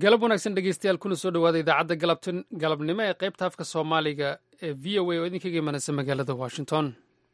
galab wanaagsan dhegeystayaal kuna soo dhowaada idaacadda galabnimo ee qaybta afka soomaaliga ee v o a oo idinkaga imanaysa magaalada washington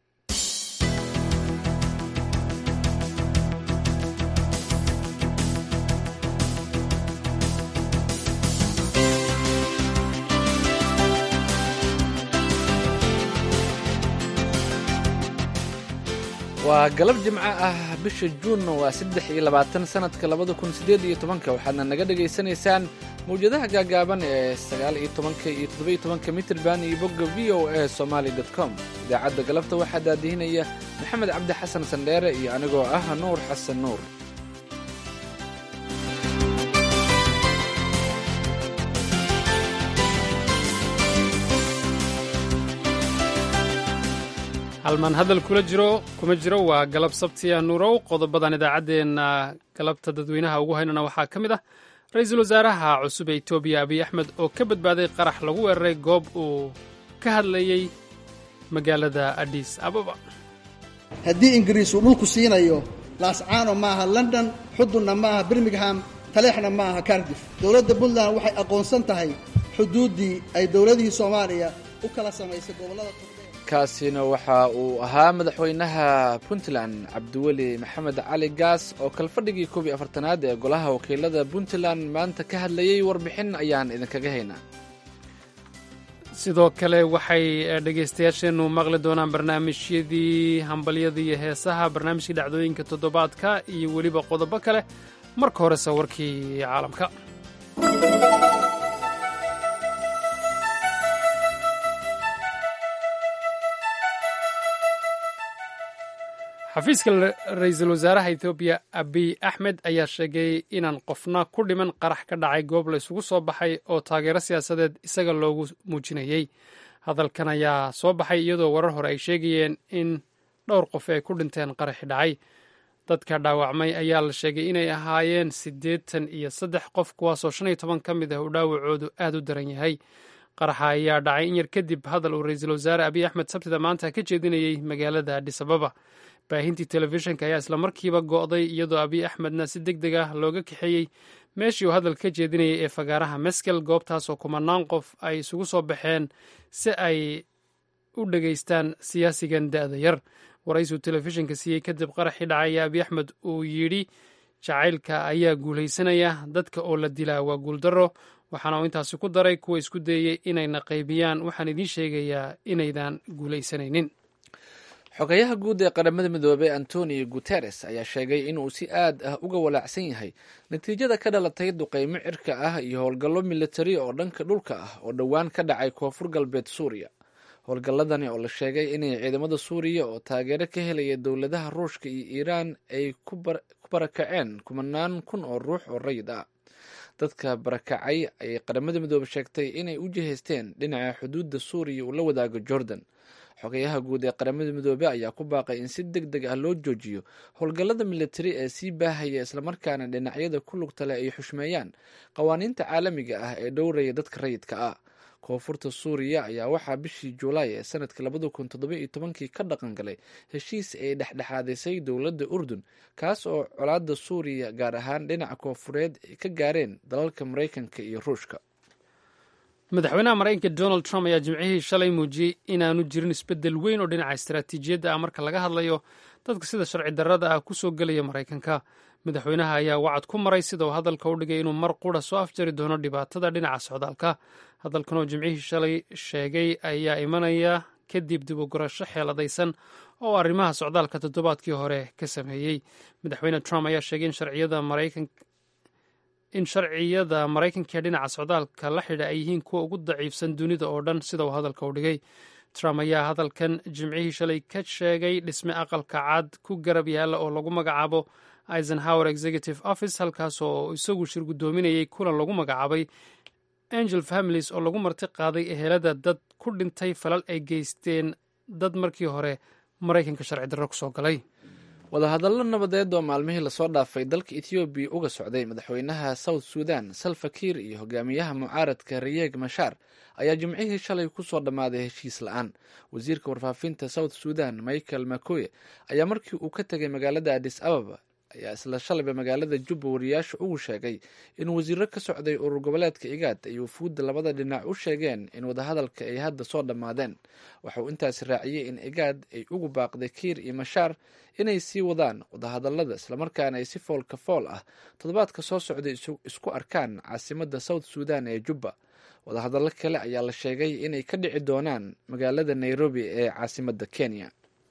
waa galab jimco ah bisha juunna waa saddex iyo labaatan sanadka labada kun siddeed iyo tobanka waxaadna naga dhegaysanaysaan mawjadaha gaagaaban ee sagaal iyo tobanka iyo toddobiyo tobanka mitrban iyo bogga v o a somaali dot com idaacadda galabta waxaa daadihinaya maxamed cabdi xasan sandheere iyo anigoo ah nuur xasan nuur halmaan hadal kula jiro kuma jiro waa galab sabtiya nuurow qodobadan idaacaddeenna galabta dadweynaha ugu haynana waxaa ka mid ah ra-iisul wasaaraha cusub ee etoobiya abiy axmed oo ka badbaaday qarax lagu weeraray goob uu ka hadlayey magaalada adis ababa haddii ingiriis uu dhulku siinayo laascaano maaha london xudunna maaha birmingham taleexna maaha cardif dowladda puntland waxay aqoonsan tahay xuduuddii ay dowladihii soomaaliya u kala samaysay gobollada kaasina waxa uu ahaa madaxweynaha puntland cabdiweli maxamed cali gaas oo kalfadhigii koob iyo afartanaad ee golaha wakiilada puntland maanta ka hadlayey warbixin ayaan idinkaga haynaa sidoo kale waxay dhegaystayaasheennu maqli doonaan barnaamijyadii hambalyada iyo heesaha barnaamijkii dhacdooyinka toddobaadka iyo weliba qodobo kale marka horese warkii caalamka xafiiska ra-iisul wasaaraha etoobiya abiy axmed ayaa sheegay inaan qofna ku dhiman qarax ka dhacay goob la isugu soo baxay oo taageero siyaasadeed isaga loogu muujinayey hadalkan ayaa soo baxay iyadoo warar hore ay sheegayeen in dhowr qof ay ku dhinteen qaraxi dhacay dadka dhaawacmay ayaa la sheegay inay ahaayeen siddeetan iyo saddex qof kuwaasoo shan iyo toban ka mid ah uu dhaawacoodu aad u daran yahay qaraxa ayaa dhacay in yar kadib hadal uu ra-iisul wasaare abiy axmed sabtida maanta ka jeedinayey magaalada adis ababa baahintii telefishinka ayaa isla markiiba go'day iyadoo abiy axmedna si deg deg ah looga kaxeeyey meeshii uu hadalka ka jeedinayay ee fagaaraha meskel goobtaasoo kumanaan qof ay isugu soo baxeen si ay u dhegaystaan siyaasigan da'da yar waraysiuu telefishinka siiyey kadib qaraxii dhacaya abiy axmed uu yidhi jacaylka ayaa guulaysanaya dadka oo la dilaa waa guuldarro waxaana uu intaasi ku daray kuwa isku dayey inayna qaybiyaan waxaan idiin sheegayaa inaydan guulaysanaynin xogayaha guud ee qaramada midoobey antonio guteres ayaa sheegay inuu si aad ah uga walaacsan yahay natiijada ka dhalatay duqeymo cirka ah iyo howlgallo militari oo dhanka dhulka ah oo dhowaan ka dhacay koonfur galbeed suuriya howlgalladani oo la sheegay inay ciidamada suuriya oo taageero ka helaya dowladaha ruushka iyo iiraan ay ku barakaceen kumanaan kun oo ruux oo rayid ah dadka barakacay ayay qaramada midoobe sheegtay inay u jihaysteen dhinaca xuduudda suuriya uu la wadaago jordan xogayaha guud ee qaramada midoobe ayaa ku baaqay in si deg deg ah loo joojiyo howlgallada militari ee sii baahaya islamarkaana dhinacyada ku lugta leh ay xushmeeyaan qawaaniinta caalamiga ah ee dhowraya dadka rayidka ah koonfurta suuriya ayaa waxaa bishii juulaay ee sanadka labada kun toddoba-iyo tobankii ka dhaqan galay heshiis ay dhexdhexaadisay dowladda urdun kaas oo colaadda suuriya gaar ahaan dhinaca koonfureed ay ka gaareen dalalka maraykanka iyo ruushka madaxweynaha maraykanka donald trump ayaa jimcihii shalay muujiyey inaanu jirin isbeddel weyn oo dhinaca istaraatiijiyadda ah marka laga hadlayo dadka sida sharci darrada ah kusoo gelaya maraykanka madaxweynaha ayaa wacad ku maray sida uu hadalka u dhigay inuu mar qura soo afjari doono dhibaatada dhinaca socdaalka hadalkan oo jimcihii shalay sheegay ayaa imanaya kadib dib u gurasho xeeladaysan oo arrimaha socdaalka toddobaadkii hore ka sameeyey madaxweyne trump ayaa sheegay in sharciyada maraykanka in sharciyada maraykanka ee dhinaca socdaalka la xidha ay yihiin kuwa ugu daciifsan dunida oo dhan sida uu hadalka u dhigay trump ayaa hadalkan jimcihii shalay ka sheegay dhisme aqalka cad ku garab yaalla oo lagu magacaabo eisenhower executive office halkaas oo isagu shir guddoominayay kulan lagu magacaabay angel families oo lagu marti qaaday ehelada dad ku dhintay falal ay geysteen dad markii hore maraykanka sharci darro kusoo galay wadahadallo nabadeed oo maalmihii lasoo dhaafay dalka ethoobiya uga socday madaxweynaha south sudan salva kiir iyo hogaamiyaha mucaaradka riyeeg mashaar ayaa jimcihii shalay kusoo dhammaaday heshiis la-aan wasiirka warfaafinta south sudan michael makoye ayaa markii uu ka tegay magaalada adis ababa ayaa isla shalayba magaalada jubba wariyaasha ugu sheegay in wasiiro ka socday urur goboleedka igaad ay wufuudda labada dhinac u sheegeen in wadahadalka ay hadda soo dhammaadeen waxa uu intaasi raaciyey in igaad ay ugu baaqday kiir iyo mashaar inay sii wadaan wadahadalada islamarkaana ay si foolka fool ah toddobaadka soo socday isku arkaan caasimadda south suudan ee jubba wadahadallo kale ayaa la sheegay inay ka dhici doonaan magaalada nairobi ee caasimadda kenya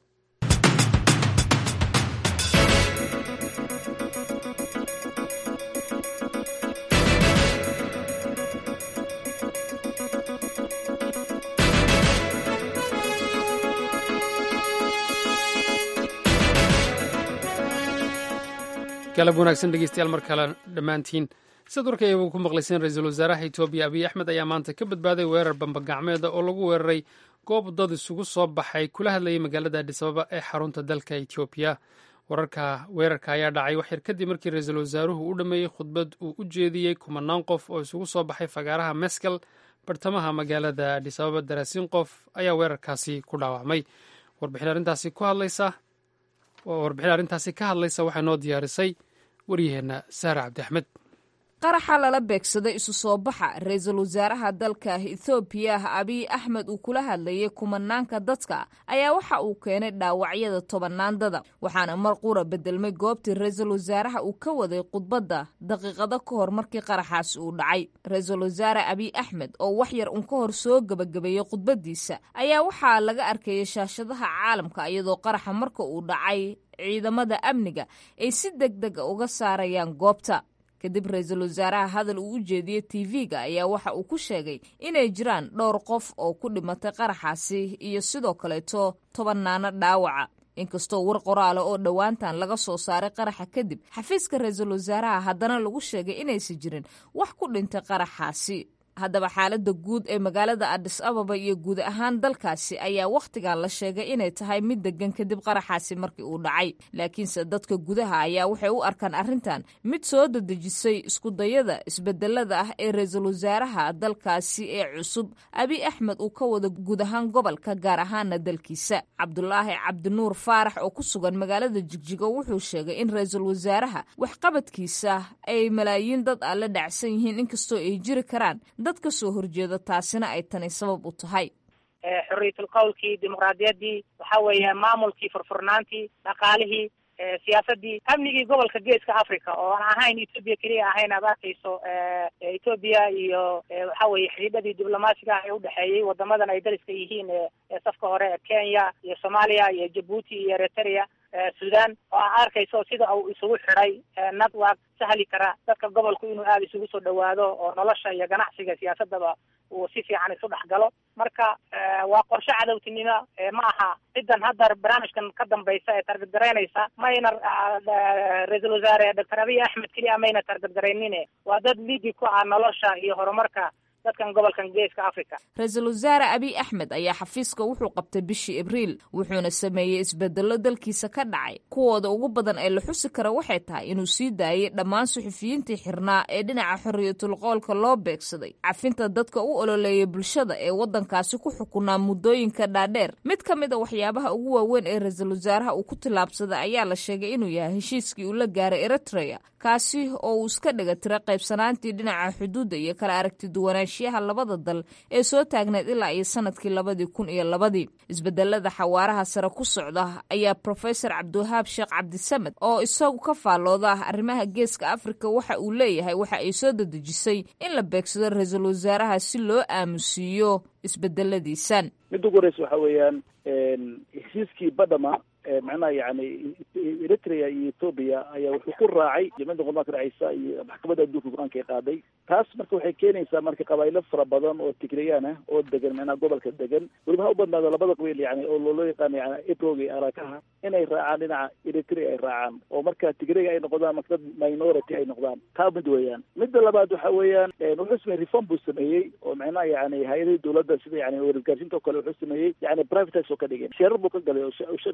galab wanaagsan dhegeystayaal mar kale dhammaantiin siad warka ayagu ku maqlayseen ra-iisul wasaaraha etoobiya abiy axmed ayaa maanta ka badbaaday weerar bambagacmeeda oo lagu weeraray goob dad isugu soo baxay kula hadlayay magaalada adhisababa ee xarunta dalka etoobiya wararka weerarka ayaa dhacay waxyar kadib markii ra-iisul wasaaruhu u dhammeeyey khudbad uu u jeediyey kumanaan qof oo isugu soo baxay fagaaraha meskel bartamaha magaalada adhisababa daraasiin qof ayaa weerarkaasi ku dhaawacmay warbixin arrintaasi ku hadlaysa warbixin arrintaasi ka hadlaysa waxaa noo diyaarisay waryaheenna saare cabdi axmed qaraxa lala beegsaday isu soo baxa ra-iisul wasaaraha dalka ethoobiya abiy axmed uu kula hadlayay kumanaanka dadka ayaa waxa uu keenay dhaawacyada tobanaandada waxaana mar qura bedelmay goobtii ra-iisul wasaaraha uu ka waday khudbadda daqiiqado ka hor markii qaraxaasi uu dhacay ra-iisul wasaare abiy axmed oo wax yar un ka hor soo gebagabeeyey khudbaddiisa ayaa waxaa laga arkayay shaashadaha caalamka iyadoo qaraxa marka uu dhacay ciidamada amniga ay si deg dega uga saarayaan goobta kadib ra-iisul wasaaraha hadal uu u jeediyey tv-ga ayaa waxa uu ku sheegay inay jiraan dhowr qof oo ku dhimatay qaraxaasi iyo sidoo kaleeto tobanaano dhaawaca inkastoo war qoraala oo dhowaantan laga soo saaray qaraxa kadib xafiiska ra-iisul wasaaraha haddana lagu sheegay inaysan jirin wax ku dhintay qaraxaasi haddaba xaaladda guud ee magaalada adis ababa iyo guud ahaan dalkaasi ayaa wakhtigan la sheegay inay tahay mid degan kadib qaraxaasi markii uu dhacay laakiinse dadka gudaha ayaa waxay u arkaan arrintan mid soo dadejisay iskudayada isbedelada ah ee ra-iisul wasaaraha dalkaasi ee cusub abiy axmed uu ka wado guud ahaan gobolka gaar ahaana dalkiisa cabdulaahi cabdinuur faarax oo ku sugan magaalada jigjigo wuxuu sheegay in ra-iisul wasaaraha waxqabadkiisa ay malaayiin dad ah la dhacsan yihiin inkastoo ay jiri karaan dad ka soo horjeeda taasina ay tani sabab u tahay xorriyatul qowlkii dimuqraadiyaddii waxa weeye maamulkii furfurnaantii dhaqaalihii siyaasadii amnigii gobolka geeska africa oo aan ahayn etoobiya keliya ahayn aad arkayso etoobiya iyo waxa weye xidhiidhadii diblomaasiga ah ee udhexeeyey wadamadan ay dariska yihiin ee safka hore ee kenya iyo soomaaliya iyo jabuuti iyo eritrea sudan oo aa arkayso sida uu isugu xidhay network sahli kara dadka gobolku inuu aada isugu soo dhawaado oo nolosha iyo ganacsiga siyaasadaba uu si fiican isu dhex galo marka waa qorshe cadowtinimo ma aha cidan hadda barnaamijkan ka dambaysa ee targadgaraynaysa mayna ra-iisul wasaare doctor abiy axmed keliya mayna targadgaraynine waa dad liigi ku ah nolosha iyo horumarka dadkan gobolkan geeska africa ra-iisul wasaare abiy axmed ayaa xafiiska wuxuu qabtay bishii abriil wuxuuna sameeyey isbedello dalkiisa ka dhacay kuwooda ugu badan ee la xusi kara waxay tahay inuu sii daayey dhammaan suxufiyiintii xirnaa ee dhinaca xorriyatul qoolka loo beegsaday cafinta dadka u ololeeya bulshada ee waddankaasi ku xukunaa muddooyinka dhaadheer mid ka mid a waxyaabaha ugu waaweyn ee ra-iisul wasaaraha uu ku tillaabsaday ayaa la sheegay inuu yahay heshiiskii uu la gaaray eritrea kaasi oo uu iska dhiga tira qaybsanaantii dhinaca xuduudda iyo kala aragti duwanaanshiyaha labada dal ee soo taagneed ilaa iyo sanadkii labadii kun iyo labadii isbedelada xawaaraha sare ku socda ayaa profesor cabdiwahaab sheekh cabdisamed oo isagu ka faallooda arrimaha geeska afrika waxa uu leeyahay waxa ay soo dadejisay in la beegsado ra-iisul wasaaraha si loo aamusiiyo isbedeladiisan midda ugu horeysa waxa weeyaan heshiiskii badhama macnaha yani eritrea iyo ethoobia ayaa wuxuu ku raacay jamciyadda qurmaanka racaysa iyo maxkamadda adduunka go-aanka ay qaaday taas marka waxay keenaysaa marka qabaaylo fara badan oo tigrayaan ah oo degan macnaha gobolka degan weliba ha u badnaado labada qabiil yani oo loo yaqaano yani ebrog iyo arakaha inay raacaan dhinaca eritrea ay raacaan oo marka tigrayga ay noqdaan marka dad minority ay noqdaan taa mid weeyaan midda labaad waxa weeyaan wuxuu sameeyey reform buu sameeyey oo macnaha yani hay-adihii dowladda sida yani wargaarsiinta oo kale wuxuu sameeyey yani privatize oo ka dhigeen sheerar buu ka galay oo shacabka ka siiyey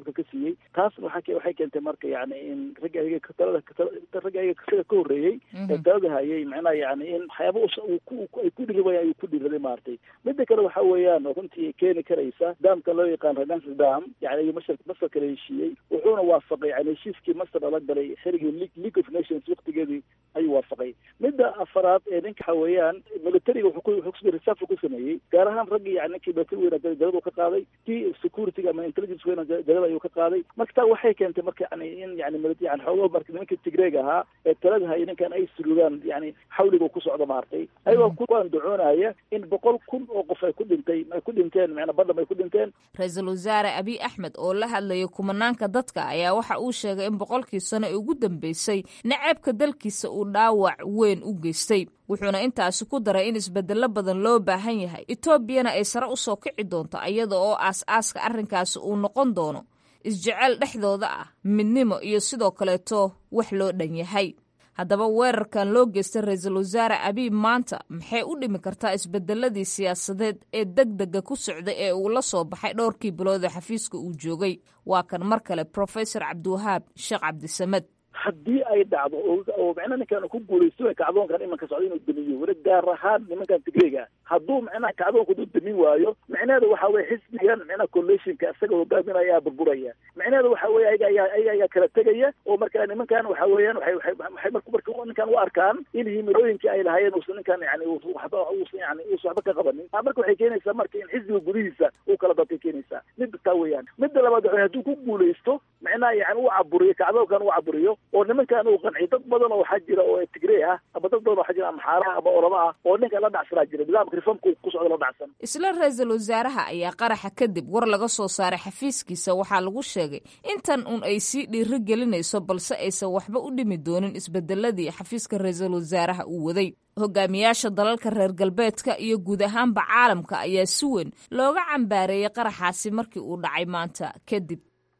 heshiiyey taasna waxaa waxay keentay marka yani in ragga ayaga talada ragga ayaga isaga ka horreeyey ee talada hayay macnaha yani in waxyaaba ay ku dhiribayaan ayuu ku dhiraday maaragtay midda kale waxa weeyaan runtii keeni karaysa daamka loo yaqaan redance dam yani ayuu masar masar kala heshiiyey wuxuuna waafaqay yani heshiiskii masar lala galay xerigii league of nations waktigeedii ayuu waafaqay midda afaraad ee ninka waxa weeyaan militariga wuxuu ku reserve ku sameeyey gaar ahaan raggii yani ninkii military weyna jalada ka qaaday kii security ama intelligence weyna jalada ayuu ka qaaday marka taa waxay keentay marka yani in yani yani xoogo marka nimankii tigreeg ahaa ee talada hayay ninkan ay surugaan yani xawliga ku socdo maartay ayagoo ku andacoonaya in boqol kun oo qof ay ku dhintay ay ku dhinteen macnaa badham ay ku dhinteen ra-iisul wasaare abiy axmed oo la hadlayay kumanaanka dadka ayaa waxa uu sheegay in boqolkii sano ee ugu dambeysay naceebka dalkiisa uu dhaawac weyn u geystay wuxuuna intaasi ku daray in isbedelo badan loo baahan yahay etoobiyana ay sare usoo kici doonto iyada oo aas-aaska arrinkaasi uu noqon doono isjecel dhexdooda ah midnimo iyo sidoo kaleeto wax loo dhan yahay haddaba weerarkan loo geystay ra-iisul wasaare abiy maanta maxay u dhimi kartaa isbedeladii siyaasadeed ee deg dega ku socday ee uu la soo baxay dhowrkii bilood ee xafiiska uu joogay waa kan mar kale professor cabdiwahaab sheekh cabdisamed haddii ay dhacdo oo macnaha ninkan ku guulaysto kacdoonkan imanka socda inuu damiyo weli gaar ahaan nimankan tigreega hadduu macnaha kacdoonka haduu damin waayo macnaheeda waxa weye xisbigan macnaha coalitionka isaga hogaaminaya ayaa burburaya macnaheeda waxa weye ayaga ayaa ayaga ayaa kala tegaya oo marka nimankan waxa weeyaan waxay waxay waxay marka marka ninkan u arkaan in himilooyinkii ay lahaayeen uusan ninkan yani waxba uusan yani uusan waxba ka qabanin marka waxay keenaysaa marka in xisbiga gudihiisa uu kala dadkay keenaysaa midda taa weeyaan midda labaad waxa hadduu ku guulaysto macnaha yani uu caburiyo kacdoonkan uu caburiyo oo nimankan uu qanciy dad badan oo waxaa jira oo tigrey ah ama dad badan waxaa jira ama xaaraha ama orama ah oo ninkan la dhacsanaa jira nidaamka reformka ku socda la dhacsan isla ra-iisul wasaaraha ayaa qaraxa kadib war laga soo saaray xafiiskiisa waxaa lagu sheegay intan un ay sii dhiiri gelinayso balse aysan waxba u dhimi doonin isbedeladii xafiiska ra-iisul wasaaraha uu waday hogaamiyaasha dalalka reer galbeedka iyo guud ahaanba caalamka ayaa si weyn looga cambaareeyey qaraxaasi markii uu dhacay maanta kadib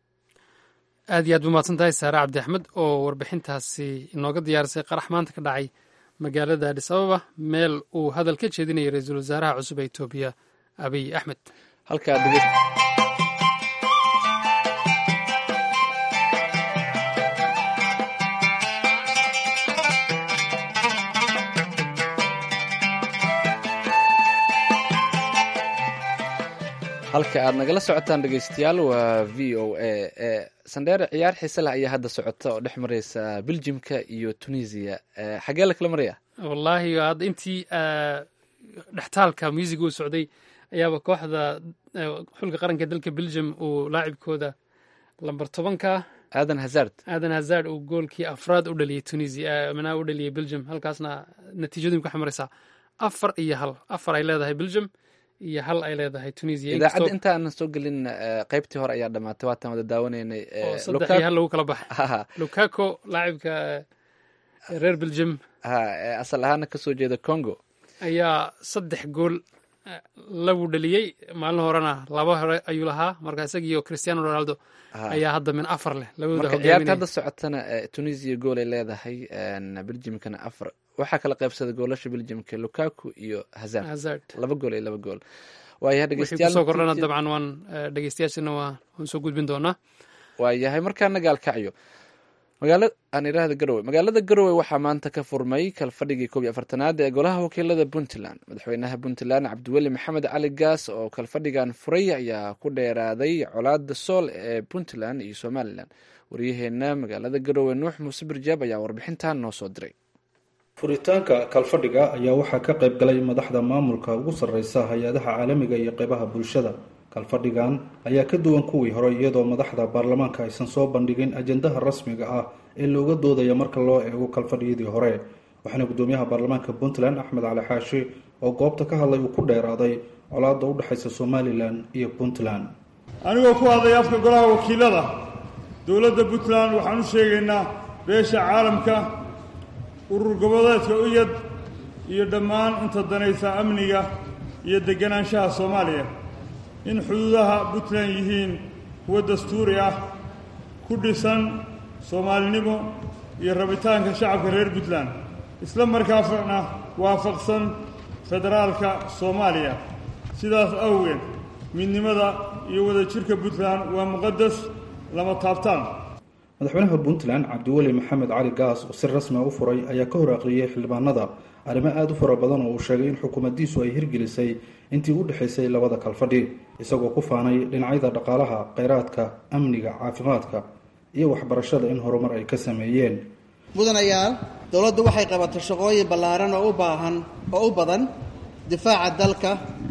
aad iyo aad umahadsan tahay saare cabdi axmed oo warbixintaasi inooga diyaarisay qarax maanta ka dhacay magaalada adhis ababa meel uu hadal ka jeedinayay ra-iisul wasaaraha cusub ee etoobiya abiy axmed halka aad nagala socotaan dhegeystayaal waa v o a sandheere ciyaar xiise leh ayaa hadda socota oo dhex mareysa beljimka iyo tunisia xaggee la kala maraya wallaahi hadda intii dhextaalka musiga uu socday ayaaba kooxda xulka qaranka dalka belgium uu laacibkooda lamber tobanka aadan hazard aadan hazard uu goolkii afraad u dhaliyey tunisia manaa u dhaliyey belgium halkaasna natiijadu ka xamareysaa afar iyo hal afar ay leedahay belgium iyo hal ay leedahay tunisia idaacadda intaanan soo gelin qeybtii hore ayaa dhamaatay waataan wada daawanaynay oo saddex iyo hal lagu kala baxay lukaco laacibka reer belgium ha asal ahaana kasoo jeeda congo ayaa saddex gool lagu dhaliyey maalin horena laba hore ayuu lahaa marka isagiiyo cristiano ronaldo ayaa hadda min afar leh labadooda marka ciyaarta hadda socotana tunisia gool ay leedahay belgiumkana afar waxaa kala qaybsaday goolasha belgiumka lukaku iyo hazard hazard laba gool iyo laba gool waayahay wixii kusoo kordhana dabcan waan dhegeystayaashana waa waan soo gudbin doonaa waayahay markaana gaalkacyo magaala aan iraahda garowe magaalada garowe waxaa maanta ka furmay kalfadhigii koob iyo afartanaad ee golaha wakiilada puntland madaxweynaha puntland cabdiweli maxamed cali gaas oo kalfadhigan furay ayaa ku dheeraaday colaada sool ee puntland iyo somalilan waryaheena magaalada garowe nuux muuse birjaab ayaa warbixintan noo soo diray furitaanka kalfadhiga ayaa waxaa ka qayb galay madaxda maamulka ugu sarreysa hay-adaha caalamiga iyo qeybaha bulshada kalfadhigan ayaa ka duwan kuwii hore iyadoo madaxda baarlamaanka aysan soo bandhigin ajendaha rasmiga ah ee looga doodaya marka loo eego kalfadhiyadii hore waxaana gudoomiyaha baarlamaanka puntland axmed cali xaashi oo goobta ka hadlay uu ku dheeraaday colaadda u dhexaysa somalilan iyo puntland anigoo ku hadlay afka golaha wakiilada dowladda puntland waxaan u sheegaynaa beesha caalamka urur goboleedka uyad iyo dhammaan inta danaysa amniga iyo deganaanshaha soomaaliya in xuduudaha puntland yihiin kuwo dastuuri ah ku dhisan soomaalinimo iyo rabitaanka shacabka reer puntland isla markaasna waafaqsan federaalka soomaaliya sidaas awgeed midnimada iyo wadajirka puntland waa muqadas lama taabtaan madaxweynaha puntland cabdiweli maxamed cali gaas oo si rasmi a u furay ayaa ka hor aqriyey xildhibaanada arrimo aada u fara badan oo uu sheegay in xukuumaddiisu ay hirgelisay intii u dhexaysay labada kalfadhi isagoo ku faanay dhinacyada dhaqaalaha kheyraadka amniga caafimaadka iyo waxbarashada in horumar ay ka sameeyeen mudanayaal dowladdu waxay qabatay shaqooyin ballaaran oo u baahan oo u badan difaaca dalka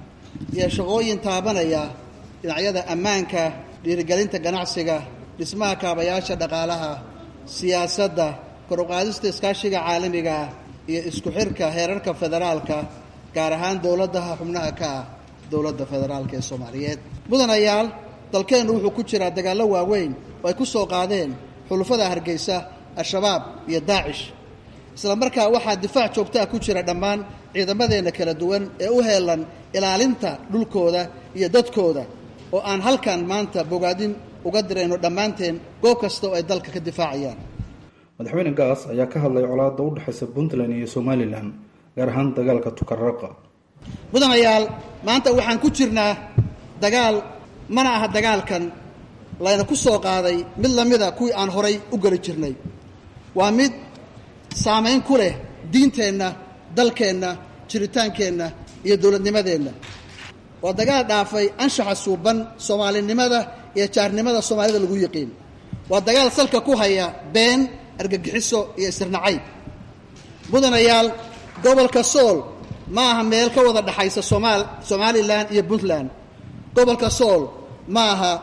iyo shaqooyin taabanaya dhinacyada ammaanka dhiirigelinta ganacsiga dhismaha kaabayaasha dhaqaalaha siyaasadda koruqaadista iskaashiga caalamiga ah iyo isku xirka heerarka federaalka gaar ahaan dowladaha xubnaha ka ah dowladda federaalka ee soomaaliyeed mudanayaal dalkeennu wuxuu ku jiraa dagaallo waaweyn oo ay ku soo qaadeen xulufada hargeysa al-shabaab iyo daacish isla markaa waxaa difaac joogtaa ku jira dhammaan ciidamadeenna kala duwan ee u heelan ilaalinta dhulkooda iyo dadkooda oo aan halkan maanta bogaadin uga dirayno dhammaanteen goob kasta oo ay dalka ka difaacayaan madaxweyne gaas ayaa ka hadlay colaadda u dhexaysa puntland iyo somalilan gaar ahaan dagaalka tukaraqa mudanayaal maanta waxaan ku jirnaa dagaal mana aha dagaalkan layna ku soo qaaday mid lamida kuwii aan horay u geli jirnay waa mid saamayn ku leh diinteenna dalkeenna jiritaankeenna iyo dowladnimadeenna waa dagaal dhaafay anshaxa suuban soomaalinimada iyo jaarnimada soomaalida lagu yiqiin waa dagaal salka ku haya been argagixiso iyo isirnacayb mudanayaal gobolka sool ma aha meel ka wada dhexaysa somaal somalilan iyo puntland gobolka sool ma aha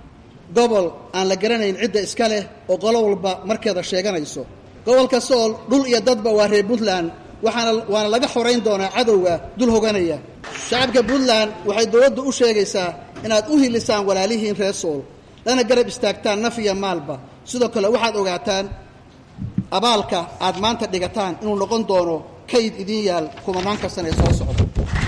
gobol aan la garanayn cidda iska leh oo qolo walba markeeda sheeganayso gobolka sool dhul iyo dadba waa reer puntland waxaana waana laga xorayn doonaa cadowga dul hoganaya shacabka puntland waxay dowladdu u sheegaysaa inaad u hilisaan walaalihiin reer sool lana garab istaagtaan naf iyo maalba sidoo kale waxaad ogaataan abaalka aad maanta dhigataan inuu noqon doono kayd idiin yaal kumanaanka sana ee soo socda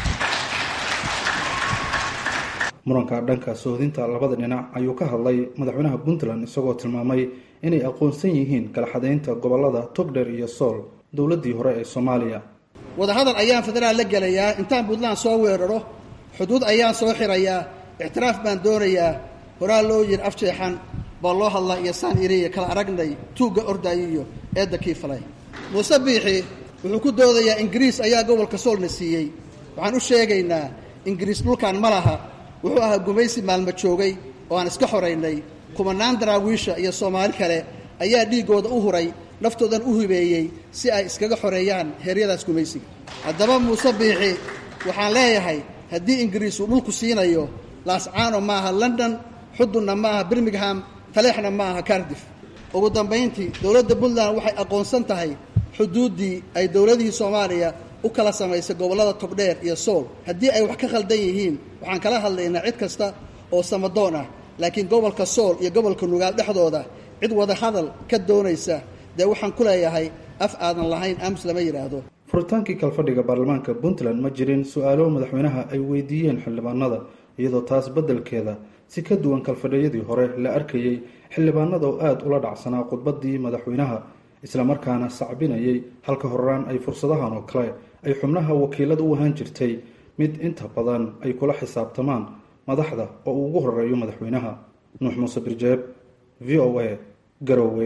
muranka dhanka sohdinta labada dhinac ayuu ka hadlay madaxweynaha puntland isagoo tilmaamay inay aqoonsan yihiin kalaxadaynta gobolada togdher iyo sool dowladdii hore ee soomaaliya wadahadal ayaan federaal la gelayaa intaan puntland soo weeraro xuduud ayaan soo xirayaa ictiraaf baan doonayaa horaa loo yiri afjeexan baa loo hadlaa iyo saan iriya kala aragnay tuugga ordaayo iyo eedda kii falay muuse biixi wuxuu ku doodayaa ingiriis ayaa gobolka soolna siiyey waxaan u sheegaynaa ingiriis dhulkan ma laha wuxuu ahaa gumaysi maalmo joogay oo aan iska xoraynay kumanaan daraawiisha iyo soomaali kale ayaa dhiiggooda u huray naftoodan u hibeeyey si ay iskaga xoreeyaan heeryadaas gumaysiga haddaba muuse biixi waxaan leeyahay haddii ingiriis uu dhulku siinayo laascaano ma aha london xudunna ma aha birmingham taleexna ma aha cardif ugu dambayntii dowladda puntland waxay aqoonsan tahay xuduuddii ay dowladihii soomaaliya u kala samaysay gobollada togdheer iyo sool haddii ay wax ka khaldan yihiin waxaan kala hadlaynaa cid kasta oo samadoon ah laakiin gobolka sool iyo gobolka nugaal dhexdooda cid wada hadal ka doonaysa dee waxaan ku leeyahay af aadan lahayn aamus lama yidhaahdo furitaankii kalfadhiga baarlamaanka puntland ma jirin su-aalo madaxweynaha ay weydiiyeen xildhibaanada iyadoo taas beddelkeeda si ka duwan kalfadhiyadii hore la arkayey xildhibaanada oo aada ula dhacsanaa khudbaddii madaxweynaha islamarkaana sacbinayay halka horaan ay fursadahan oo kale ay xubnaha wakiilada u ahaan jirtay mid inta badan ay kula xisaabtamaan madaxda oo uu ugu horeeyo madaxweynaha nuux muuse birjeeb v o a garowe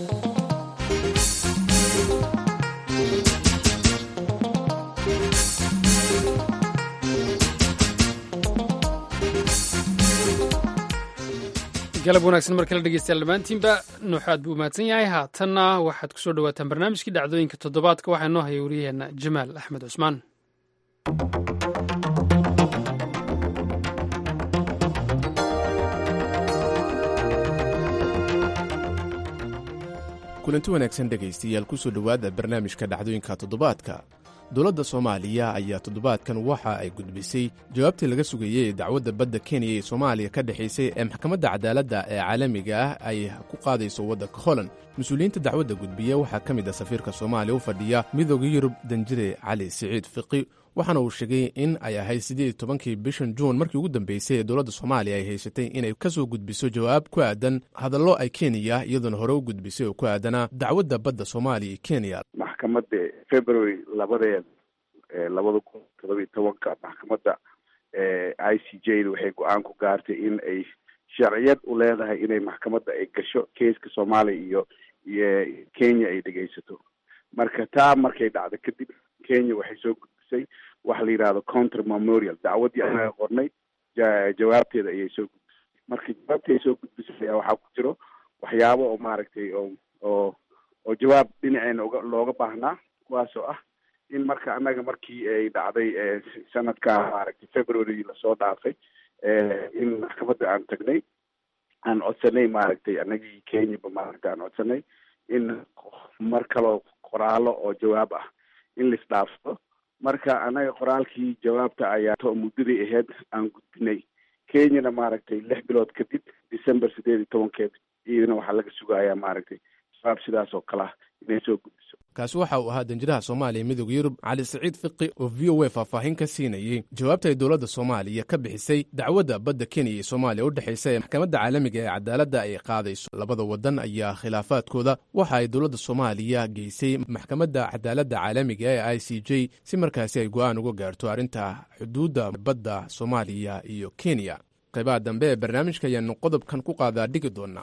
galab wanaagsan mar kale dhegeystayaal dhammaantiinba nuuxaad buu mahadsan yahay haatanna waxaad ku soo dhawaataan barnaamijkii dhacdooyinka toddobaadka waxaa noo haya wariyaheenna jamaal axmed cusmaan kulanti wanaagsan dhegaystayaal kusoo dhowaada barnaamijka dhacdooyinka toddobaadka dowladda soomaaliya ayaa toddobaadkan waxa ay gudbisay jawaabtii laga sugayey ee dacwadda badda kenya ee soomaaliya ka dhexaysay ee maxkamadda cadaaladda ee caalamiga ah ay ku qaadayso waddanka holland mas-uuliyiinta dacwadda gudbiya waxaa ka mid ah safiirka soomaaliya u fadhiya midooda yurub danjire cali siciid fiqi waxaana uu sheegay in ay ahayd siddeed iyo tobankii bishan juun markii ugu dambeysay ee dowladda soomaaliya ay haysatay inay ka soo gudbiso jawaab ku aadan hadallo ay kenya iyadoona hore u gudbisay oo ku aadanaa dacwadda badda soomaaliya iyo kenya maxkamadda february labadeed labada kun todoba iyo tobanka maxkamadda i c j da waxay go-aan ku gaartay in ay sharciyad u leedahay inay maxkamadda ay gasho keiska soomaaliya iyo iyo kenya ay dhegaysato marka taa markay dhacdo kadib kenya waxay soo gudbisay waxa la yidhahdo counter memorial dacwaddii anaga qornay jawaabteeda ayay soo gudbisay marka jawaabtii ay soo gudbisay ayaa waxaa ku jiro waxyaabo oo maaragtay oo oo oo jawaab dhinaceena uga looga baahnaa kuwaas oo ah in marka annaga markii ay dhacday sanadka maaragtay february lasoo dhaafay in maxkamadda aan tagnay aan codsanay maaragtay anagii kenyaba maaragtay aan codsanay in mar kaloo qoraalo oo jawaab ah in laisdhaafsado marka annaga qoraalkii jawaabta ayaa muddadii ahayd aan gudbinay kenyana maaragtay lix bilood kadib december sideed iyo tobankeed iyadana waxaa laga sugayaa maaragtay jawaab sidaas oo kale ah inay soo gudbiso kaasi waxa uu ahaa danjiraha soomaaliya midooda yurub cali saciid fiqi oo v o a faahfaahin ka siinayey jawaabta ay dowladda soomaaliya ka bixisay dacwadda badda kenya iyo soomaaliya u dhexaysa ee maxkamadda caalamiga ee cadaaladda ay qaadayso labada waddan ayaa khilaafaadkooda waxa ay dowladda soomaaliya geysay maxkamadda cadaaladda caalamiga ee i c j si markaasi ay go-aan uga gaarto arrinta xuduudda badda soomaaliya iyo kenya qaybaha dambe ee barnaamijka ayaanu qodobkan ku qaadaa dhigi doonaa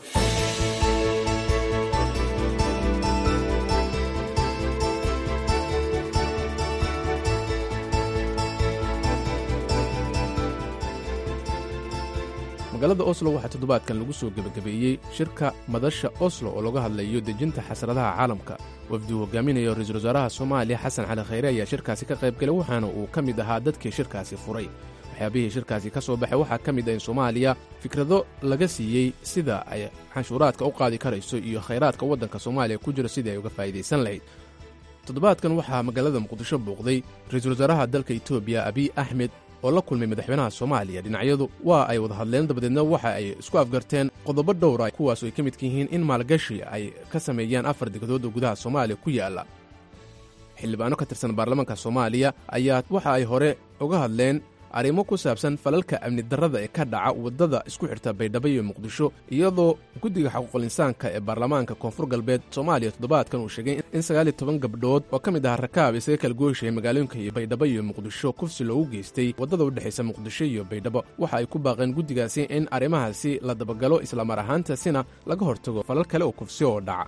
magaalada oslo waxaa toddobaadkan lagu soo gebagabeeyey shirka madasha oslo oo laga hadlayo dejinta xasradaha caalamka wafduu hogaaminayo ra-iisul wasaaraha soomaaliya xasan cali khayre ayaa shirkaasi ka qayb galay waxaana uu ka mid ahaa dadkii shirkaasi furay waxyaabihii shirkaasi ka soo baxay waxaa ka mid ah in soomaaliya fikrado laga siiyey sida ay canshuuraadka u qaadi karayso iyo khayraadka waddanka soomaaliya ku jiro sidii ay uga faa'idaysan lahayd toddobaadkan waxaa magaalada muqdisho bouqday ra-iisul wasaaraha dalka etoobiya abiy axmed oo la kulmay madaxweynaha soomaaliya dhinacyadu waa ay wada hadleen dabadeedna waxa ay isku afgarteen qodobo dhowra kuwaas oo ay ka midka yihiin in maalgashi ay ka sameeyaan afar degdood oo gudaha soomaaliya ku yaalla xildhibaano ka tirsan baarlamaanka soomaaliya ayaa waxa ay hore uga hadleen arrimo ku saabsan falalka amni darrada ee ka dhaca waddada isku xirta baydhabo iyo muqdisho iyadoo guddiga xaquuqul insaanka ee baarlamaanka koonfur galbeed soomaaliya toddobaadkan uu sheegay in sagaal iyo toban gabdhood oo ka mid ah rakaab isaga kala gooyshaya magaalooyinka iyo baydhabo iyo muqdisho kufsi loogu geystay waddada u dhexaysa muqdisho iyo baydhabo waxa ay ku baaqeen guddigaasi in arrimahaasi la dabagalo islamar ahaantaasina laga hortago falal kale oo kufsi oo dhaca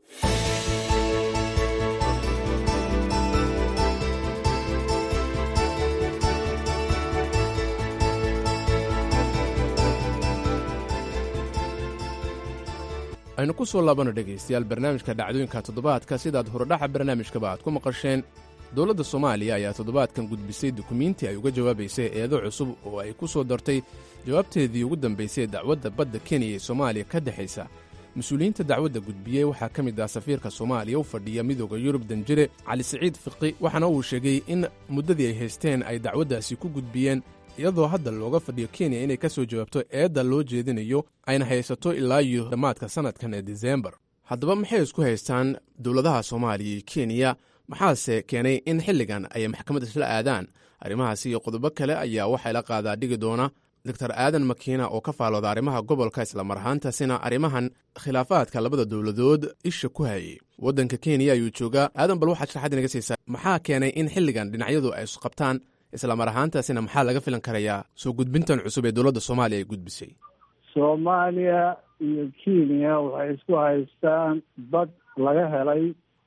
aynu ku soo laabano dhegaystayaal barnaamijka dhacdooyinka toddobaadka sidaad horodhaxa barnaamijkaba aad ku maqasheen dowladda soomaaliya ayaa toddobaadkan gudbisay dukumiintii ay uga jawaabaysay eedo cusub oo ay ku soo dartay jawaabteedii ugu dambaysay dacwadda badda kenya ee soomaaliya ka dhexaysa mas-uuliyiinta dacwadda gudbiyey waxaa ka mid ah safiirka soomaaliya u fadhiya midooda yurub danjire cali siciid fiqi waxaana uu sheegay in muddadii ay haysteen ay dacwaddaasi ku gudbiyeen iyadoo hadda looga fadhiyo kenya inay ka soo jawaabto eedda loo jeedinayo ayna haysato ilaa iyo dhammaadka sannadkan ee disembar haddaba maxay isku haystaan dowladaha soomaaliya iyo kenya maxaase keenay in xilligan ay maxkamadda isla aadaan arrimahaasi iyo qodobo kale ayaa waxay la qaadaa dhigi doona doctor aadan makiina oo ka faalooda arrimaha gobolka islamar ahaantaasina arrimahan khilaafaadka labada dowladood isha ku hayay waddanka kenya ayuu joogaa aadan bal waxaad sharaxad inaga siisaa maxaa keenay in xilligan dhinacyadu ay isqabtaan islamar ahaantaasina maxaa laga filan karayaa soo gudbintan cusub ee dowladda soomaaliya ay gudbisay soomaaliya iyo kenya waxay isku haystaan bad laga helay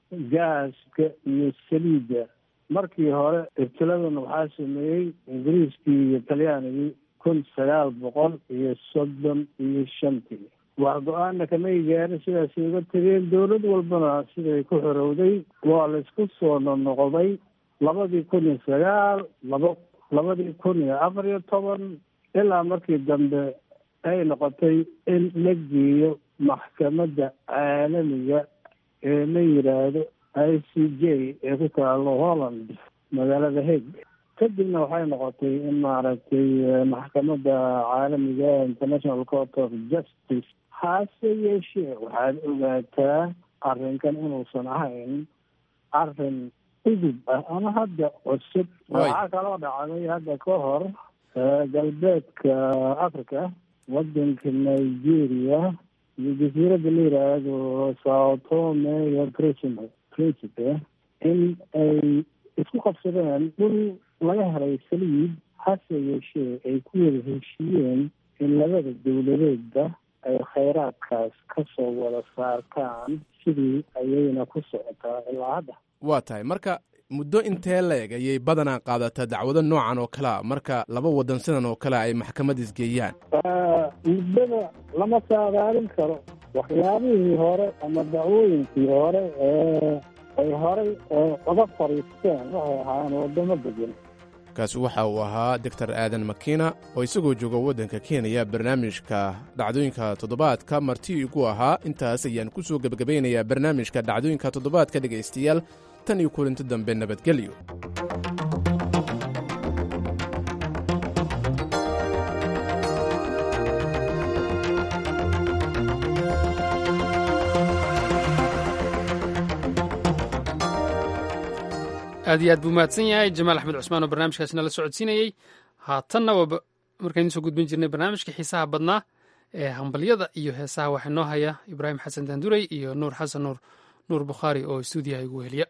gaaska iyo saliidda markii hore ibtiladan waxaa sameeyey ingiriiskii iyo talyaanigii kun sagaal boqol iyo soddon iyo shantii wax go-aana kamay gaarin sidaasay uga tegeen dowlad walbana siday ku xorowday waa la isku soo nonoqday labadii kun iyo sagaal laba labadii kun iyo afar iyo toban ilaa markii dambe ay noqotay in la geeyo maxkamadda caalamiga ee la yidhaahdo i c j ee ku taalo holland magaalada hague kadibna waxay noqotay in maaragtay maxkamadda caalamiga international court of justice hase yeeshee waxaad ogaataa arrinkan inuusan ahayn arrin udub ah ama hadda cusub waxaa kaloo dhacday hadda ka hor galbeedka africa wadanka nigeria iyo jasiiradda la yidhaahdo sao tome iyo principe principe in ay isku qabsadeen dhul laga helay saliid hase yeeshee ay ku wada heshiiyeen in labada dowladeedba ay khayraadkaas ka soo wada saartaan sidii ayayna ku socotaa ilaa hadda waa tahay marka muddo intee la-eg ayay badanaa qaadataa dacwado noocan oo kale a marka laba waddan sidan oo kale ay maxkamad isgeeyaan muddada lama saadaalin karo waxyaabihii hore ama dacwooyinkii hore ee ay horey uga fariisteen waxay ahaayeen waddamo degan kaasi waxa uu ahaa doctor aadan makiina oo isagoo jooga waddanka kenya barnaamijka dhacdooyinka toddobaadka marti igu ahaa intaas ayaan ku soo gebagabaynayaa barnaamijka dhacdooyinka toddobaadka dhegaystayaal tan iyo kulinti dambe nabadgelyo aad iyo aad buu mahadsan yahay jamaal axmed cusmaan oo barnaamijkaasina la socodsiinayey haatanna waa markaynu soo gudbin jirnay barnaamijka xiisaha badnaa ee hambalyada iyo heesaha waxaa noo haya ibraahim xasan daanduray iyo nuur xasan nuur nuur bukhaari oo stuudiyaha igu heliya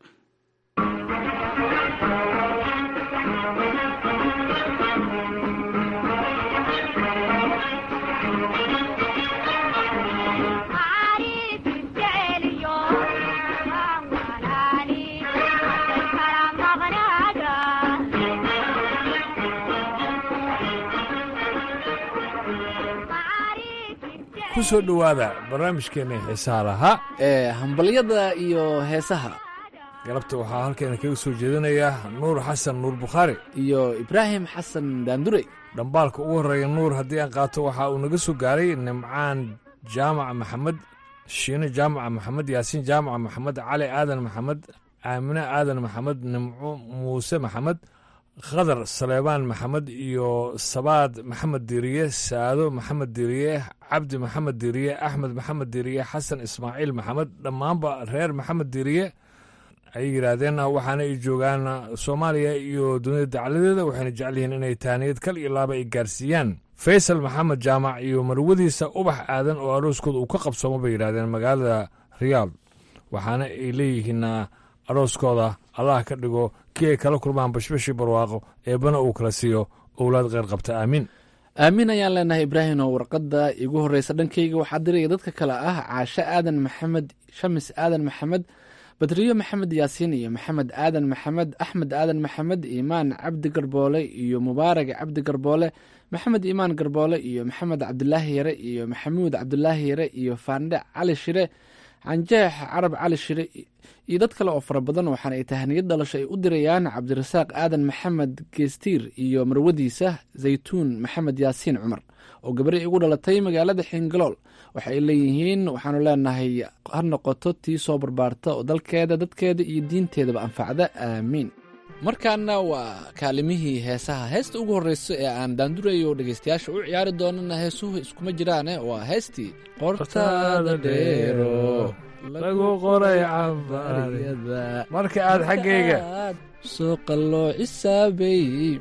ku soo dhowaada barnaamijkeenna xiisaha lahaa ee hambalyada iyo heesaha galabta waxaa halkeena kaga soo jeedinaya nuur xasan nuur bukhaari iyo ibraahim xasan daandurey dhambaalka ugu horreeya nuur haddii aan qaato waxa uu naga soo gaaray nimcaan jaamac maxamed shiine jaamac maxamed yaasiin jaamac maxamed cali aadan maxamed aamine aadan maxamed nimco muuse maxamed khadar saleebaan maxamed iyo sabaad maxamed diriye saado maxamed diriye cabdi maxamed diriye axmed maxamed diriye xasan ismaaciil maxamed dhammaanba reer maxamed diriye ayay yidhaahdeen waxaana ay joogaan soomaaliya iyo dunida dacladeeda waxayna jecel yihiin inay taaniyad kal iyo laaba ay gaarsiiyaan faysal maxamed jaamac iyo marwadiisa ubax aadan oo arooskooda uu ka qabsoomo bay yidhahdeen magaalada riyaad waxaana ay leeyihiin arooskooda allah ka dhigo kii ay kala kulmaan bashbashii barwaaqo eebbana uu kala siiyo owlaad kheyr qabta aamiin aamin ayaan leenahay ibraahim oo warqadda igu horreysa dhankayga waxaa diraya dadka kale ah caashe aadan maxamed shamis aadan maxamed badriyo maxamed yaasiin iyo maxamed aadan maxamed axmed aadan maxamed iimaan cabdi garboole iyo mubaarag cabdi garboole maxamed iimaan garboole iyo maxamed cabdilaahi yare iyo maxamuud cabdilaahi yare iyo faandhe cali shire canjeex carab cali shire iyo dad kale oo fara badan waxaana ay tahaniyad dhalasho ay u dirayaan cabdirasaaq aadan maxamed geestiir iyo marwadiisa zaytuun maxamed yaasiin cumar oo gabari igu dhalatay magaalada xingalool waxa ay leeyihiin waxaanu leenahay ha noqoto tii soo barbaarta oo dalkeeda dadkeeda iyo diinteedaba anfacda aamiin markaana waa kaalimihii heesaha heesta ugu horreysa ee aan daandurayo dhegeystayaasha u ciyaari doonana heesuhu iskuma jiraane waa heestii qortaada dheero lagu qoray cambaryada marka aad xaggayga soo qalloo cisaabay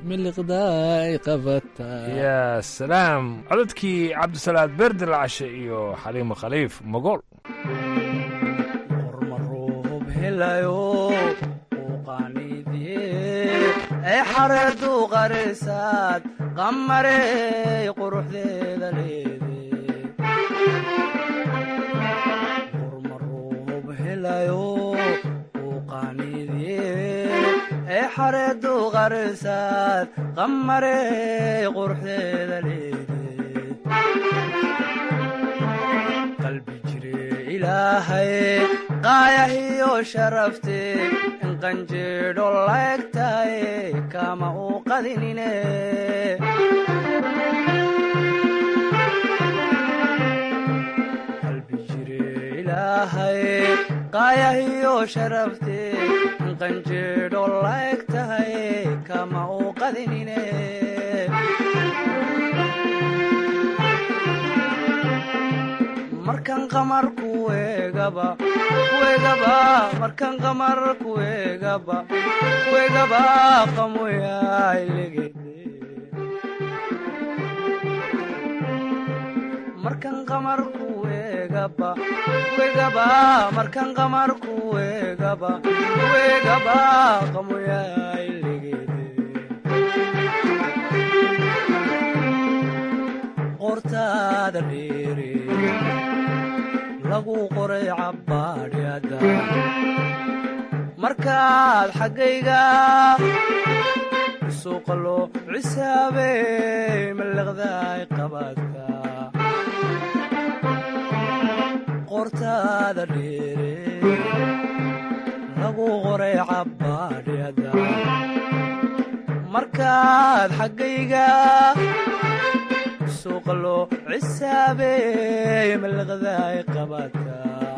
miliqdaay qabataa yaa salaam codadkii cabdisalaad beerde lacashe iyo xaliimo khaliif mogool ee xareedu qarisaad qamarey quruxdeeda leede urmaruub helayo uu qaaniidye ee xareedu qarisaad qamarey quruxdeeda leede qalbi jire ilaahay qaayahiyo sharafte qanjeedho laegtaye kama uu qadinine qalbi jire ilaahay qaayahiyo sharafte qanjeedho laegtaye kama uu qadinine markan qamar kuegaba kuegaba markan qamar kuegaba kuegaba qamoyailegede markan qamar kuegaba kuegaba markan qamar kuegaba kuegaba qamoyailegede dheere lagu qoray cabbaadhyada markaad xaggayga suuqa loo cisaabey mallaqdaay qabaadka qortaada dheere lagu qoray cabbaadhyada markaad xaggayga suuqa loo cisaabey mallaqdaay qabaadka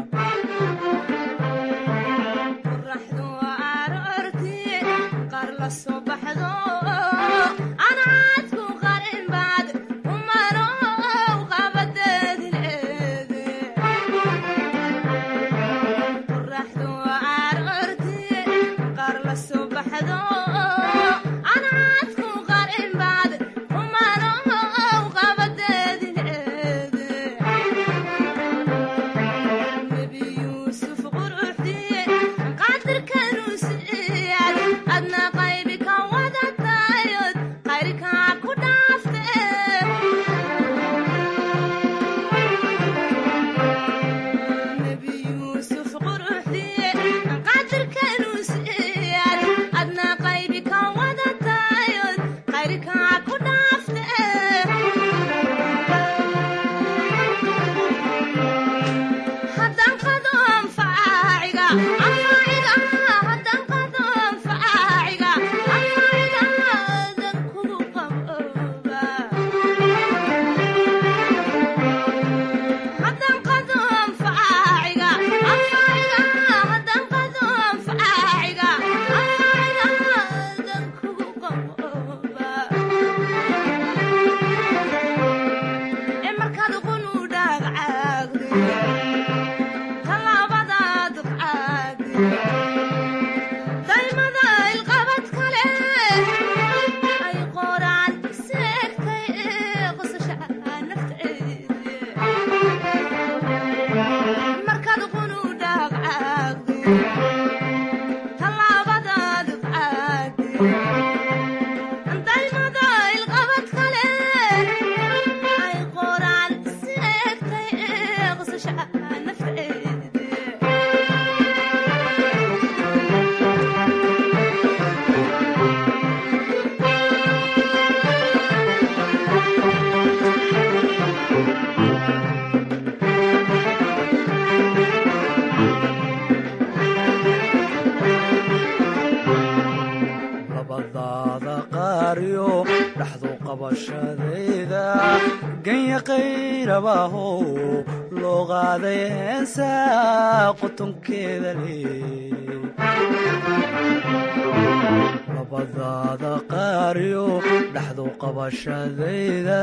labadaada qaariyo dhaxdu qabashadayda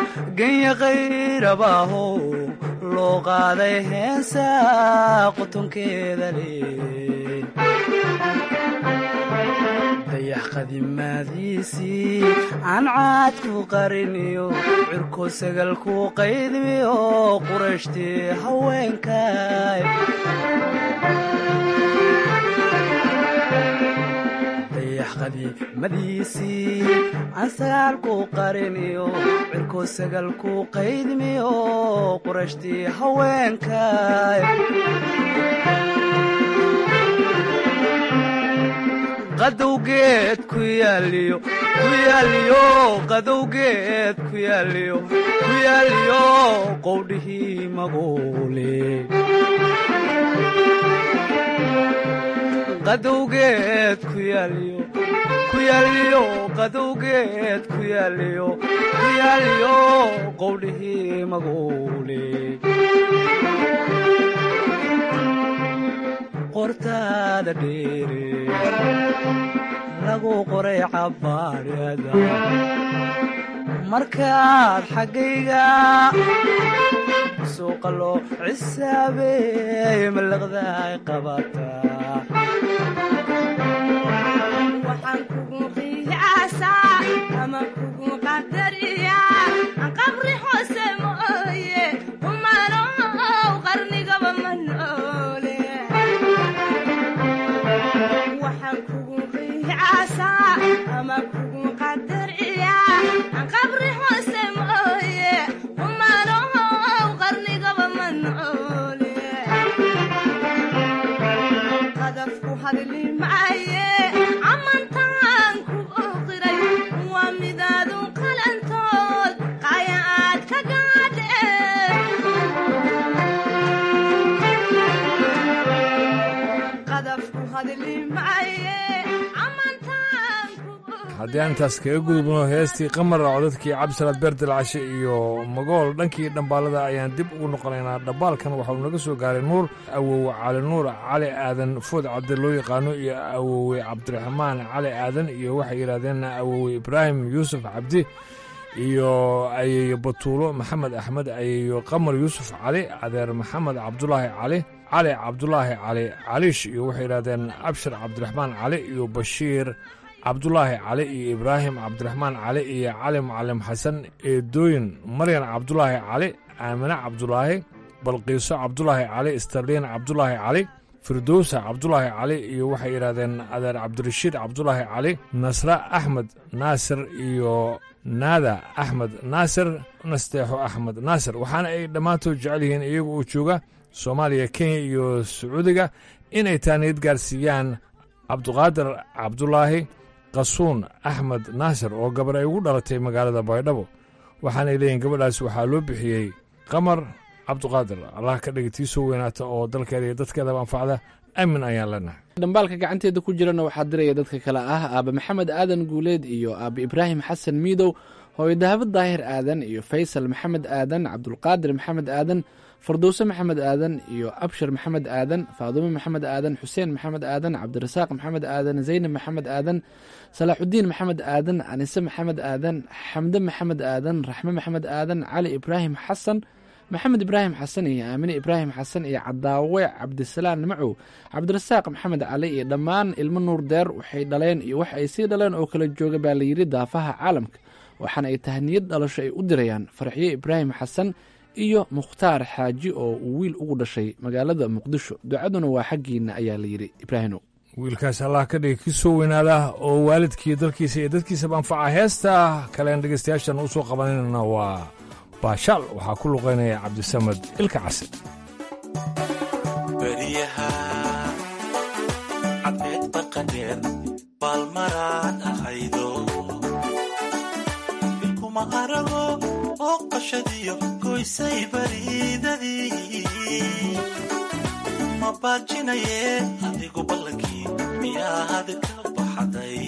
genya qayrabaahow loo qaaday heesa qutunkeeda lee dayax qadimaadiisii aan caadku qariniyo cirko sagalku qaydmiyo qurashtii haweenkay dayax qadiimadiisii aan sagaalku qariniyo cirko sagalku qaydmiyo qurashtii haweenkay qadowgeed ku yaaliyo ku yaaliyo qadowgeed ku yaaliyo ku yaaliyo qowdhihii maguule qadowgeed ku yaaliyo ku yaaliyo qadowgeed ku yaaliyo ku yaaliyo qowdhihii maguule qortaada dheere lagu qoray cabbaadhada markaad xaggayga suuqa loo cisaabeey mallaqdaay qabataa waxaan kugu qiyaasaa ama kugu qadariyaa aan qabri hoose mooye umanow qarnigaba ma noole waxaan kugu qiyaasaa ama kugu qadariyaa aan qabri hoose mooye umanow maaye amantaan haddii aan intaas kaga gudubno heestii qamar codadkii cabdisalaad beerdilcashe iyo magool dhankii dhambaalada ayaan dib ugu noqonaynaa dhambaalkan waxauu naga soo gaaray nuur awowe cali nuur cali aadan food cabdi loo yaqaano iyo awowe cabdiraxmaan cali aadan iyo waxay yidhahdeen awowe ibraahim yuusuf cabdi iyo ayeeyo batuulo maxamed axmed ayeeyo qamar yuusuf cali adeer maxamed cabdulaahi cali cali cabdulaahi cali caliish iyo waxay yidhahdeen abshir cabdiraxmaan cali iyo bashiir cabdulaahi cali iyo ibraahim cabdiraxmaan cali iyo cali mucalim xasan eedooyin maryan cabdulaahi cali aamine cabdulaahi balqiiso cabdulaahi cali starliin cabdulaahi cali firdowsa cabdulaahi cali iyo waxay yidhahdeen adeer cabdirashiid cabdulaahi cali nasre axmed naasir iyo naada axmed naasir nasteexo axmed naasir waxaana ay dhammaantood jecel yihiin iyagu uu jooga soomaaliya kenya iyo sacuudiga inay taaniyad gaarsiiyaan cabduqaadir cabdulaahi qasuun axmed naasir oo gabar ay ugu dhalatay magaalada baydhabo waxaanay leeyihin gabadhaas waxaa loo bixiyey qamar cabduqaadir allah ka dhiga tii soo weynaata oo dalkeeda iyo dadkeedaba anfacda aamin ayaan leenahay dhambaalka gacanteeda ku jirana waxaa diraya dadka kale ah aaba maxamed aadan guuleed iyo aaba ibraahim xasan miidow hooyo dahabad daahir aadan iyo faysal maxamed aadan cabdulqaadir maxamed aadan fardowse maxamed aadan iyo abshir maxamed aadan faadumo maxamed aadan xuseen maxamed aadan cabdirasaaq maxamed aadan zaynab maxamed aadan salaaxudiin maxamed aadan anise maxamed aadan xamde maxamed aadan raxme maxamed aadan cali ibraahim xasan maxamed ibraahim xasan iyo aamine ibraahim xasan iyo cadaawe cabdisalaan macow cabdirasaaq maxamed cali iyo dhammaan ilmo nuur deer waxay dhaleen iyo wax ay sii dhaleen oo kala jooga baa layidhi daafaha caalamka waxaana ay tahniyad dhalasho ay u dirayaan farxiyo ibraahim xasan iyo mukhtaar xaaji oo uu wiil ugu dhashay magaalada muqdisho ducaduna waa xaggiinna ayaa layidhi ibraahino wiilkaas allah ka dhiga ki soo weynaada oo waalidkii dalkiisa iyo dadkiisaba anfaca heesta kalean dhegaystayaashan u soo qabanayna waa baashaal waxaa ku luqaynaya cabdisamad ilka case beriyaha cadceed barqadheer baalmaraan ahaydo ilkuma arago oo qashadiyo goysay bariidadii ma baajinaye adigu ballankii miyaad ka baxday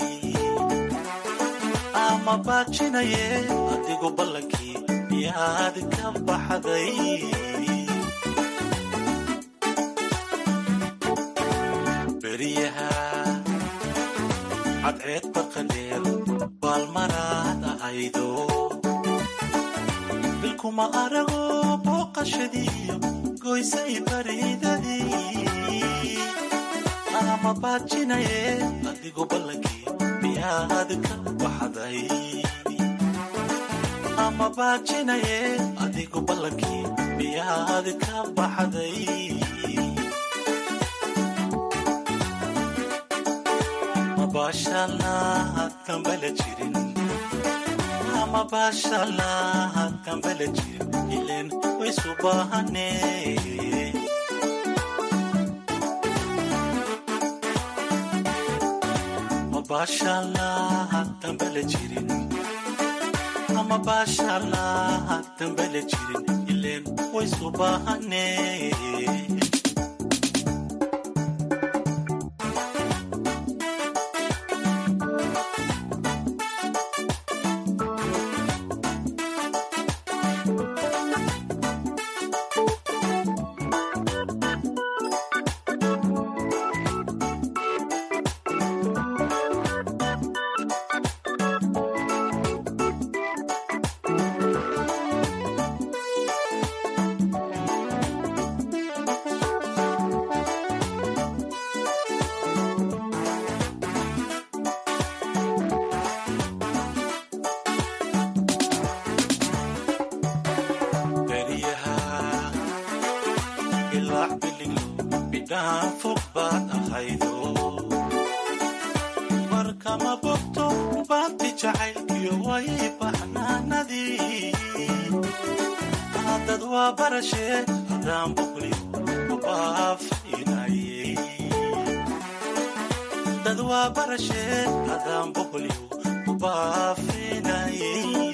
ama baajinaye adigu ballankii miyaad ka baxday beriyaha cadceed barqadheer baalmaraad ahaydo bilkuma arago booqashadiiyo goysay bariidadii ama baajinaye adigu ballankii miyaad ka baxday ama baajinaye adigu ballankii miyaad ka baxday mabashalna kambala jirin ama bashalna kambala jirin ilen waysu baahane mabashalna kambala jirin ama bashalna kambala jirin ilen waysu baahane beriyaha ilaac biliglo bidhaan fog baad ahaydo warkama bogto baadti jacaylkiyo way baxnaanadii dad waa barashee haddaan boqliyo ubaafinayey dad waa barashee haddaan boqliyo ubaafinayey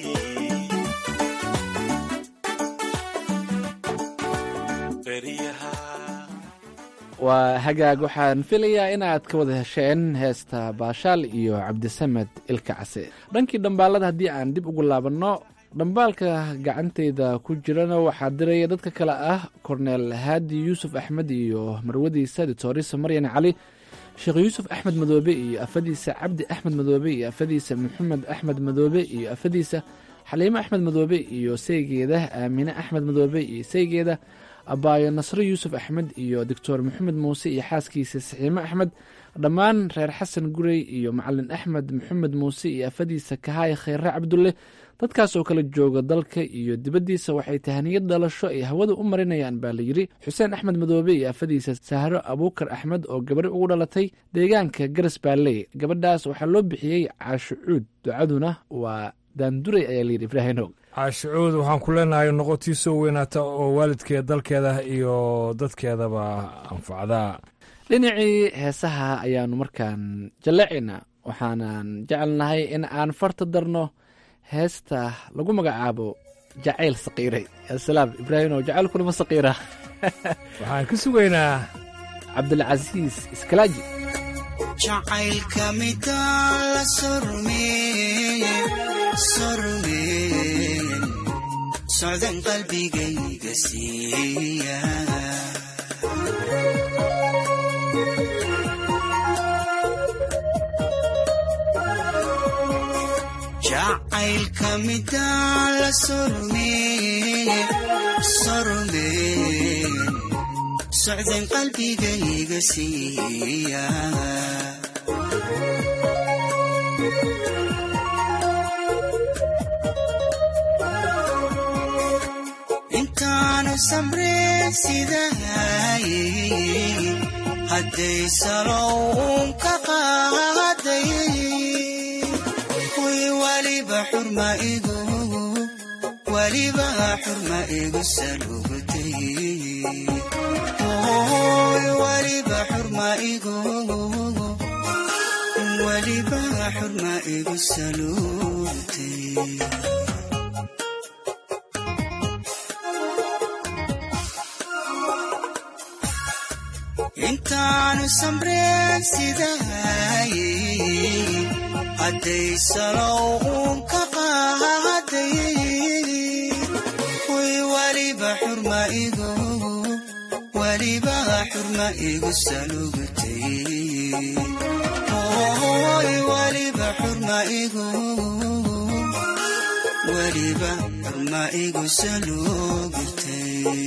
waa hagaag waxaan filayaa inaad ka wada hesheen heesta baashaal iyo cabdisamed ilka case dhankii dhambaalada haddii aan dib ugu laabanno dhambaalka gacanteyda ku jirana waxaa diraya dadka kale ah korneel haadi yuusuf axmed iyo marwadiisa ditorisa maryan cali sheekh yuusuf axmed madoobe iyo afadiisa cabdi axmed madoobe iyo afadiisa maxamed axmed madoobe iyo afadiisa xaliimo axmed madoobe iyo saygeeda aamine axmed madoobe iyo saygeeda abaayo nasre yuusuf axmed iyo doctor maxamed muuse iyo xaaskiisa saxiime axmed dhammaan reer xasan gurey iyo macalin axmed maxamed muuse iyo afadiisa kahaay kheyre cabdulle dadkaas oo kala jooga dalka iyo dibaddiisa waxay tahaniyad dhalasho ay hawada u marinayaan baa layidhi xuseen axmed madoobe iyo afadiisa sahro abuukar axmed oo gabari ugu dhalatay deegaanka garas baalley gabadhaas waxaa loo bixiyey caasho cuud ducaduna waa daanduray ayaa layidhi ibraahinow caashicuud waxaan ku leenahay noqotii soo weynaata oo waalidkeeda dalkeeda iyo dadkeedaba anfacdaa dhinacii heesaha ayaanu markaan jallacayna waxaanan jecelnahay in aan farta darno heesta lagu magacaabo jacayl saqiiray asalaam ibraahimow jacaylkuna ma saqiira waxaan ka sugaynaa cabdilcasiis iskalaaji jacaylka midaan la sormeeye sormeeye socdan qalbigayga siiya jacaylka midaan la sormeeye sormeeye socdan qalbigayga siiya intaanu samreen sidahaye hadday salow uun ka qaaday way waliba xurma igu waliba xurma igu salugtay Oy, waliba xurma igu waliba xurma igu salugtay intaanu samreen sidahaye hadday salow uun ka qaaday way waliba xurma igu waliba xurma igu salugtay Oy, waliba xurma igu waliba xurma igu salugtay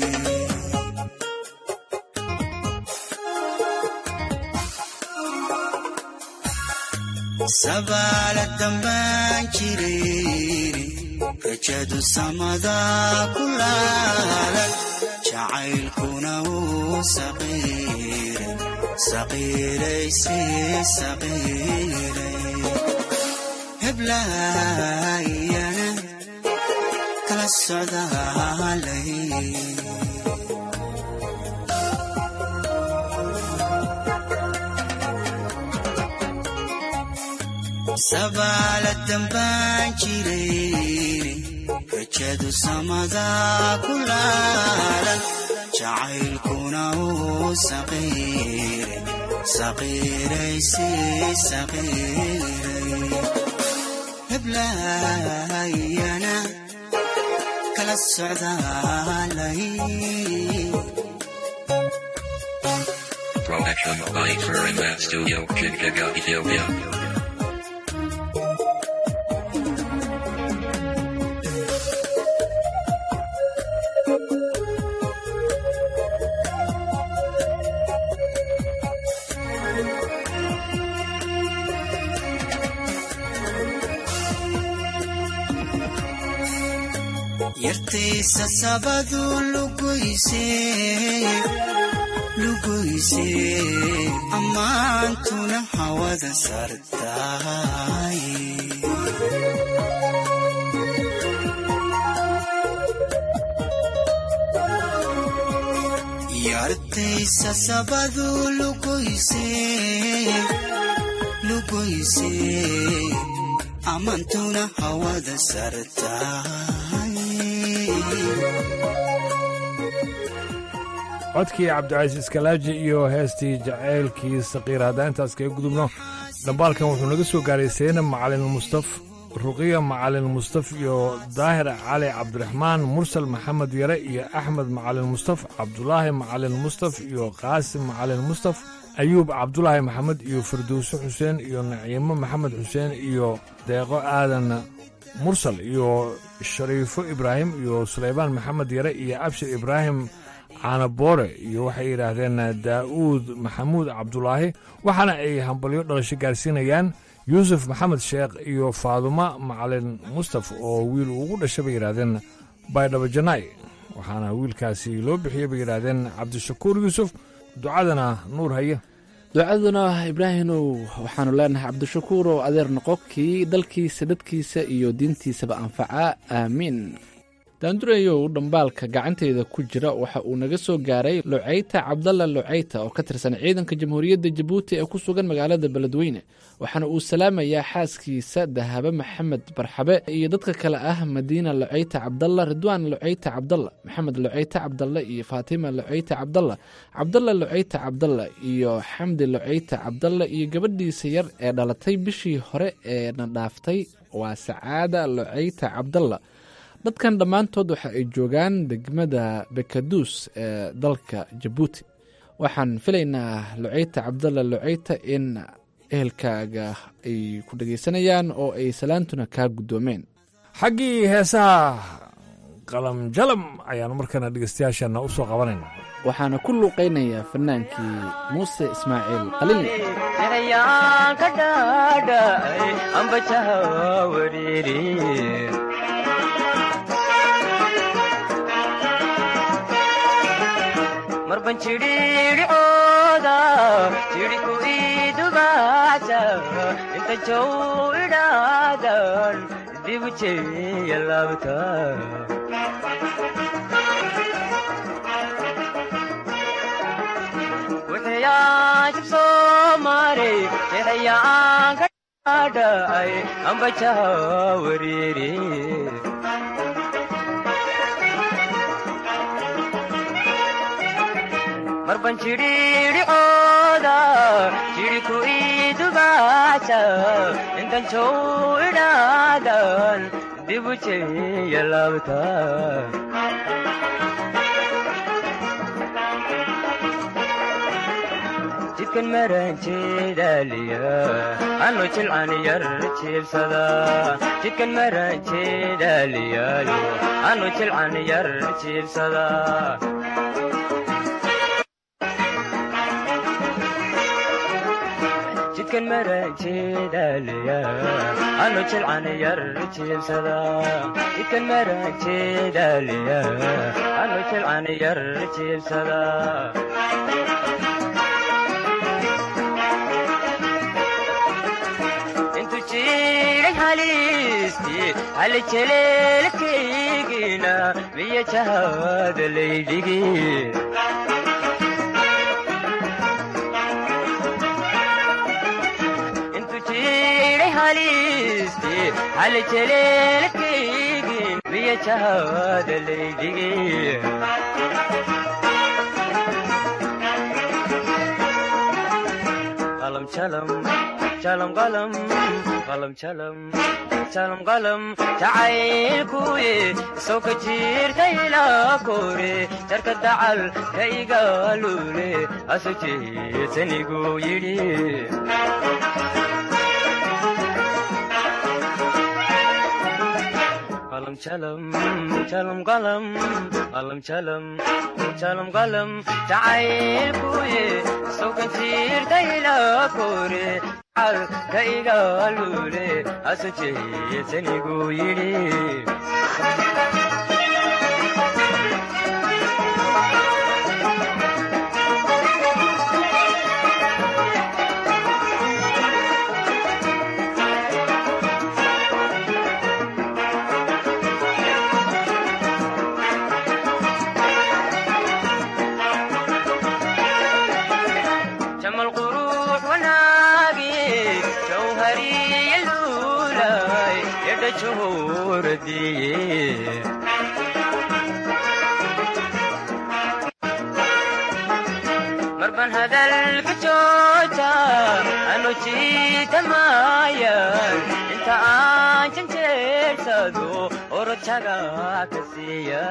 sabaala dambaan jireere rajadu samada ku laalan jacaylkuna wuu saqiire saqiirayse saqiiray heblaayana kala socdaalay sabaala dambaan jireere rajadu samada ku laalan jacaylkuna wuu saqiire saqiirayse saqiiray heblaayana kala socdaalay Production by Turinmat Studio, Chicago, Ethiopia. yartaysa sabadu lugoyse lugoyse ammaantuna hawada sartaay yartaysa sabadu lugoyse lugoyse ammaantuna hawada sartaay codkii cabdicasiis kalaaji iyo heestii jaceylkii saqiir haddaan intaas kaga gudubno dhambaalkan wuxuu naga soo gaaray seynab macalin mustaf ruqiya macalin mustaf iyo daahir cali cabdiraxmaan mursal maxamed yare iyo axmed macalin mustaf cabdulaahi macalin mustaf iyo qaasim macalin mustaf ayuub cabdulaahi maxamed iyo firdowse xuseen iyo naciimo maxamed xuseen iyo deeqo aadan mursal iyo shariifo ibraahim iyo sulaymaan maxamed yare iyo abshir ibraahim caanaboore iyo waxay yidhaahdeen daa'uud maxamuud cabdulaahi waxaana ay hambalyo dhalasho gaarsiinayaan yuusuf maxamed sheekh iyo faaduma macalin mustaf oo wiil ugu dhashay bay yidhaahdeen baydhabo janaay waxaana wiilkaasi loo bixiyey bay yidhaahdeen cabdishakuur yuusuf ducadana nuur haye ducaduna ibraahimow waxaanu leenahay cabdishakuur oo adeer noqo kii dalkiisa dadkiisa iyo diintiisaba anfacaa aamiin daandurayow dhambaalka gacanteyda ku jira waxa uu naga soo gaaray luceyta cabdalla luceyta oo ka tirsan ciidanka jamhuuriyadda jabuuti ee ku sugan magaalada beledweyne waxaana uu salaamayaa xaaskiisa dahabe maxamed barxabe iyo dadka kale ah madiina luceyta cabdalla ridwaan luceyta cabdalla maxamed luceyta cabdalla iyo faatima luceyta cabdalla cabdalla luceyta cabdalla iyo xamdi luceyta cabdalla iyo gabadhiisa yar ee dhalatay bishii hore ee na dhaaftay waa sacaada luceyta cabdalla dadkan dhammaantood waxa ay joogaan degmada bekaduus ee dalka jabuuti waxaan filaynaa luceyta cabdalla luceyta in ehelkaaga ay ku dhegaysanayaan oo ay salaantuna kaa guddoomeen xaggii heesaha qalam jalam ayaanu markana dhegeystayaasheenna u soo qabanayna waxaana ku luuqaynayaa fannaankii muuse ismaaciil qalil erayaan ka dhaadhacay ambajaha wariiri marban jidhiidhicooda jidhiku idubaca inta jow idhaadan dibu jeeya laabta wuxuyaajib soo maray jeexayaan ka dhaadhacay ambajaha wariiri marban jidhiidhicooda jidhiku idubaca intan jow idhaadan dibu jeeya laabta jidkan maranjeedaaliya anu jilcan yar jiibsada jidkan maranjeedaaliyaayo anu jilcan yar jiibsada jidkan maranjeedaalaya anu jilcan yar jiibsada jidkan maranjeedaalaya anu jilcan yar jiibsada intu jiray haliistii hali jeleelkaygina miya jahada laydhigi hali jeleelkaygin miya jahada laydhigi qalam jalam jalam qalam qalam jalam jalam qalam jacaylkuye soo ka jirtay ilaa kore jarka dacal ka igaalule asu jeesanigu yidhi qalam jalam jalam qalam qalam jalam jalam qalam jacaylkuye soo ka jirtay ilaa kore cal ka igaalule asu jeesanigu yidhi جمال قروح وناقي جوهري اللولاي يد شهور دي ban hadalka jooja anu jiitamayan inta aan janjeersado orojaga ka siiya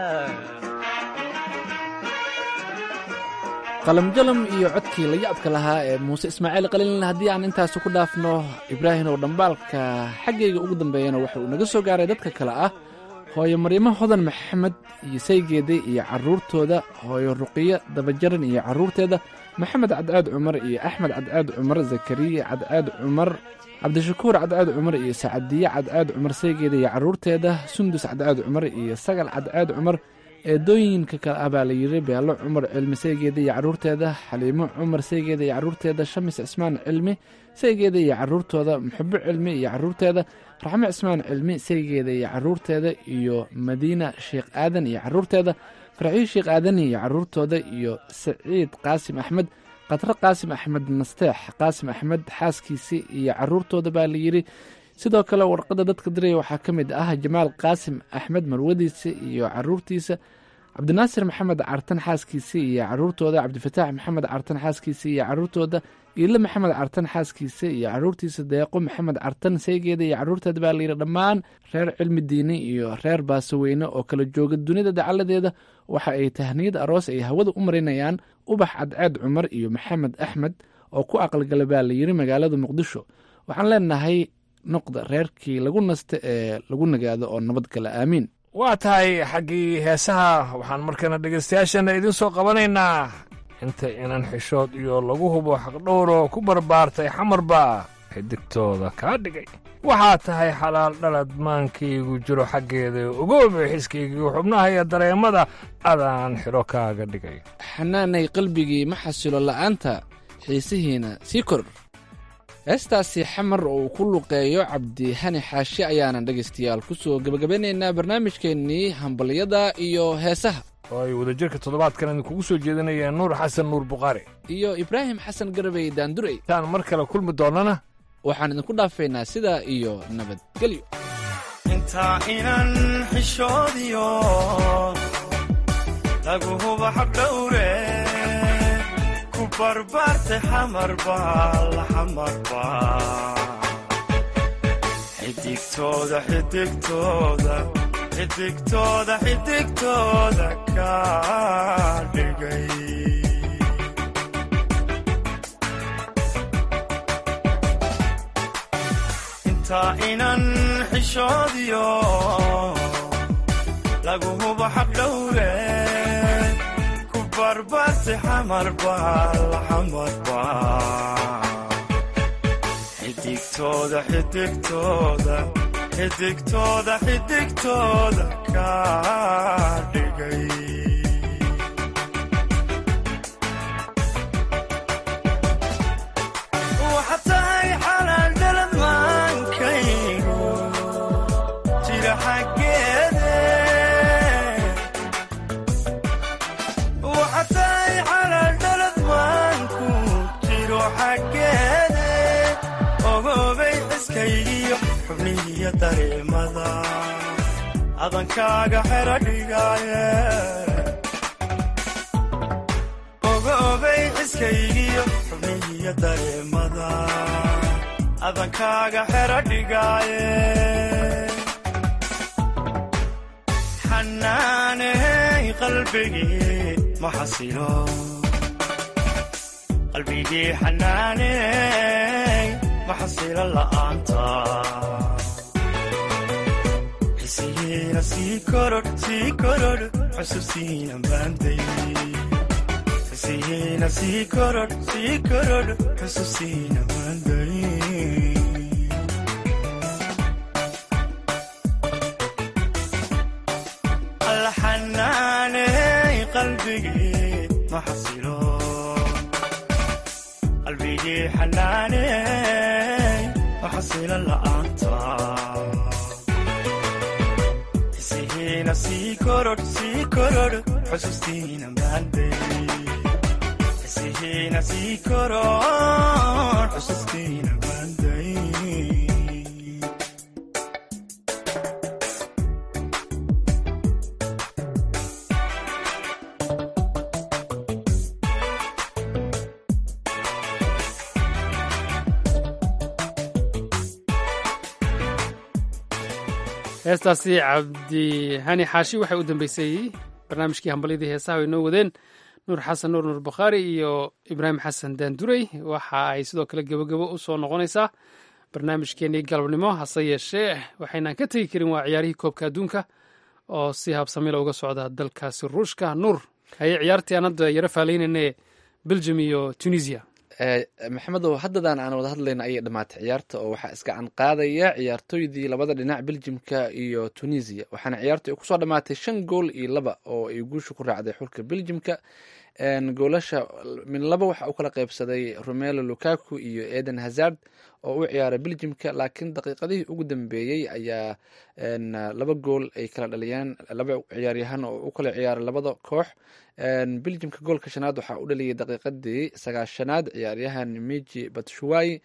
qalamjalam iyo codkii la yaabka lahaa ee muuse ismaaciil qalilin haddii aan intaasi ku dhaafno ibraahim oo dhambaalka xaggayga ugu dambeeyana waxa uu naga soo gaaray dadka kale ah hooyo maryamo hodan maxamed iyo saygeeda iyo carruurtooda hooyo ruqiyo dabajaran iyo carruurteeda maxamed cadcaad cumar iyo axmed cadcaad cumar zakariya cadcaad cumar cabdishakuur cadcaad cumar iyo sacadiye cadcaad cumar saygeeda iyo carruurteeda sundus cadcaad cumar iyo sagal cadcaad cumar eedooyinka kale ah baa la yidhi beelo cumar cilmi saygeeda iyo carruurteeda xaliimo cumar saygeeda iyo carruurteeda shamis cismaan cilmi saygeeda iyo carruurtooda muxubo cilmi iyo carruurteeda raxmo cismaan cilmi saygeeda iyo carruurteeda iyo madiina sheekh aadan iyo carruurteeda farxiyo sheekh aadan iyo carruurtooda iyo saciid qaasim axmed khadre qaasim axmed nasteex qaasim axmed xaaskiisii iyo carruurtooda baa la yidhi sidoo kale warqadda dadka diraya waxaa ka mid ah jamaal qaasim axmed marwadiisa iyo caruurtiisa cabdinaasir maxamed cartan xaaskiisa iyo caruurtooda cabdifataax maxamed cartan xaaskiisa iyo caruurtooda iile maxamed cartan xaaskiisa iyo caruurtiisa deeqo maxamed cartan saygeeda iyo caruurteeda baa layidhi dhammaan reer cilmi diini iyo reer baasaweyne oo kala jooga dunida dacaladeeda waxa ay tahniyad aroos ay hawada u marinayaan ubax cadceed cumar iyo maxamed axmed oo ku aqalgala baa layidhi magaalada muqdisho waxaan leenahay noqda reerkii lagu nasta ee lagu nagaado oo nabadgala aamiin waa tahay xaggii heesaha waxaan markana dhegaystayaashana idiin soo qabanaynaa inta inan xishood iyo lagu hubo xaqdhowro ku barbaartay xamarba xidigtooda kaa dhigay waxaa tahay xalaal dhalad maankaygu jiro xaggeeda ogoobe xiskaygiiyo xubnaha iyo dareemada adaan xidho kaaga dhigay xanaanay qalbigii ma xasilo la'aanta xiisihiina sii kor heestaasi xamar oo uu ku luqeeyo cabdihani xaashi ayaanan dhegaystayaal ku soo gebagabeynaynaa barnaamijkeennii hambalyada iyo heesaha oo ay wadajirka toddobaadkan idinkugu soo jeedinayeen nuur xasan nuur bukhaari iyo ibraahim xasan garabey daandurey taan mar kale kulmi doonnana waxaan idinku dhaafaynaa sidaa iyo nabadgelyo intaa inan xishoodiyo lagu huba xaqdhowre ku barbaartay xamarba la xamarba xidigtooda xidigtooda xidigtooda xidigtooda ka dhigay intaa inan xishoodiyo lagu hubo xaqdhowre ku barbaartay xamarba la xamarba xidigtooda xidigtooda xidigtooda xidigtooda ka dhigay waxaad tahay xalaal dhalad maankaygu jira xaggeede waxaad tahay xalaal dhalad maanku jiro xaggeede ogoobay xiskaygiyo xubnihiyo dareemada adankaaga xero dhigaaye ogoobay xiskaygiyo xubnihiyo dareemada adankaaga xero dhigaaye xanaaney qalbigii ma xasilo qalbigii xanaaney ma xasilo la'aanta xisihiina sii korodh sii korodh xusuusiina baanday xisihiina sii korodh sii korodh xusuusiina baanday alla xanaaney qalbigii ma xasilo qalbigii xanaaney ma xasilo la'aanta xisihiina sii korodh sii korodh xusuustiina baanday xisihiina sii korodh xusuustiina baanday heestaasi cabdihani xaashi waxay u dambeysay barnaamijkii hambalyadii heesaha ay noo wadeen nuur xasan nuur nuur bakhaari iyo ibraahim xasan daandurey waxa ay sidoo kale gebogebo u soo noqonaysaa barnaamijkeenii galabnimo hase yeeshee waxaynaan ka tegi karin waa ciyaarihii koobka adduunka oo si habsamila uga socda dalkaasi ruushka nuur haye ciyaartii aan hadda yaro faalaynayne belgium iyo tunisia maxamedow haddadan aan wada hadlayna ayay dhammaatay ciyaarta oo waxaa isgacan qaadaya ciyaartooydii labada dhinac beljimka iyo tunisia waxaana ciyaartu ay kusoo dhammaatay shan gool iyo laba oo ay guusha ku raacday xulka beljimka goolasha min laba waxa u kala qeybsaday romelo lukaku iyo eden hazard oo u ciyaaray beljimka laakiin daqiiqadihii ugu dambeeyey ayaa laba gool ay kala dhaliyeen laba ciyaaryahan oo u kala ciyaaray labada koox beljimka goolka shanaad waxaa u dhaliyay daqiiqadii sagaashanaad ciyaaryahan miji batshuwai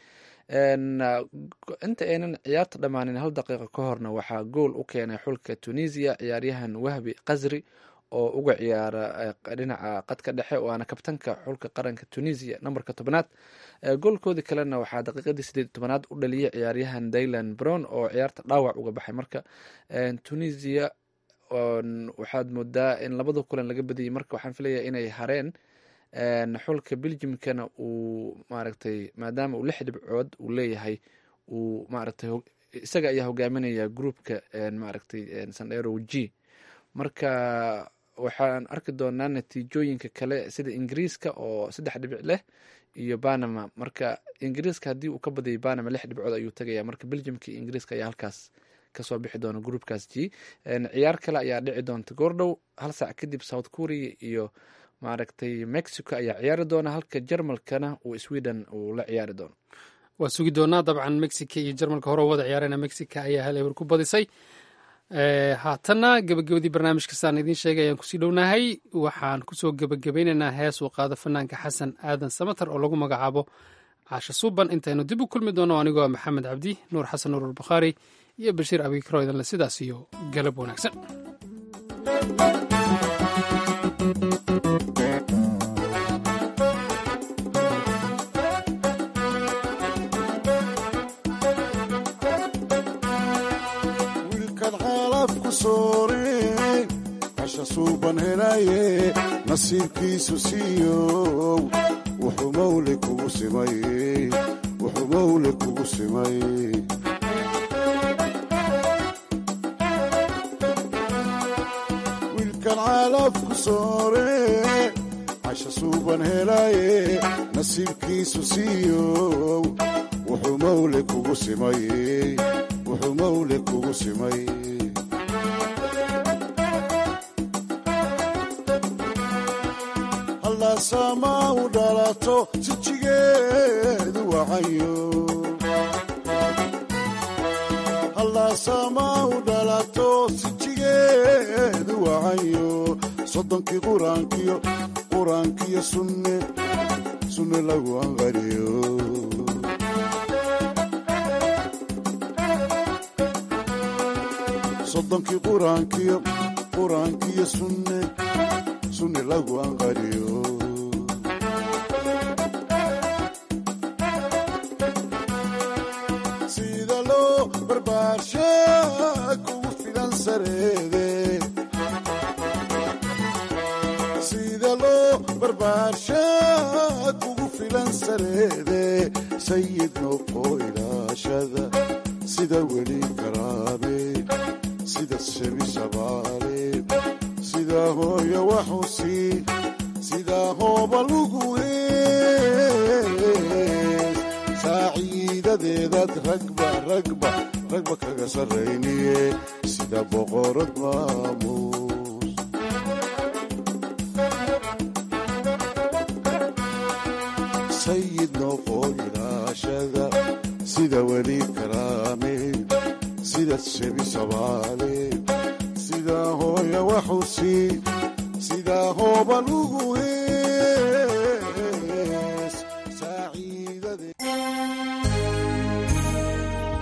inta aynan ciyaarta dhammaanin hal daqiiqo ka horna waxaa gool u keenay xulka tunisia ciyaaryahan wahbi qasri oo uga ciyaara dhinaca qadka dhexe waana kabtanka xulka qaranka tunisia nambarka tobanaad goolkoodii kalena waxaa daqiiqadii sideed tobanaad u dhaliyay ciyaaryahan daylan brown oo ciyaarta dhaawac uga baxay marka tunisia waxaad moodaa in labada kulan laga badiyay marka waxaan filaya inay hareen xulka beljimkana uu maaragtay maadaama uu lix dhibcood uu leeyahay uu maaragtay isaga ayaa hogaaminaya groupka maaragtay sandero g marka waxaan arki doonaa natiijooyinka kale sida ingiriiska oo saddex dhibic leh iyo banama marka ingiriiska haddii uu ka badiyay banama lix dhibcood ayuu tagaya marka beljimka iyo ingiriiska ayaa halkaas kasoo bixi doona groupkaas g ciyaar kale ayaa dhici doonta goordhow hal saac kadib south korea iyo maaragtay mexico ayaa ciyaari doona halka jarmalkana uu sweden uu la ciyaari doono waa sugi doonaa dabcan mexica iyo jarmalka hore wada ciyaarena mexica ayaa hal eber ku badisay haatanna gebagabadii barnaamijkasaan idiin sheegay ayaan kusii dhownahay waxaan kusoo gebagabaynaynaa hees uu qaado fanaanka xasan aadan samater oo lagu magacaabo caasha suuban intaynu dib u kulmi doono anigoo maxamed cabdi nuur xasan nuur albakhaari iyo bashiir abikro idanle sidaas iyo galab wanaagsan casha suuban helaye nasiibkiisu siiyow wuxuu mawle kugu simay wuxuu mawle kugu simay wiilkan caalafku soore casha suuban helaye nasiibkiisu siiyow wuxuu mawle kugu simay wuxuu mawle kugu simay sama u dhalato sijigeedu wacayo hallasama u dhalato sijigeedu wacayo soddonkii quraankiyo quraankiyo sunne sunne lagu anqariyo soddonkii quraankiyo quraankiyo sunne sunne lagu anqariyo sida loo barbaarsha kugu filan sareede sida loo barbaarsha kugu filan sareede sayid noqo ilaashada sida weli karaame sida shebi shabaale sida hooyo waxusi sida hooba lugu hees saaciidadeedaad ragba ragba ragba kaga sarrayniye sida boqorad maamuus sayid noqo ilaashada sida weli karaame sida shebi shabaale sida hooya waxusi sida hooba lugu hees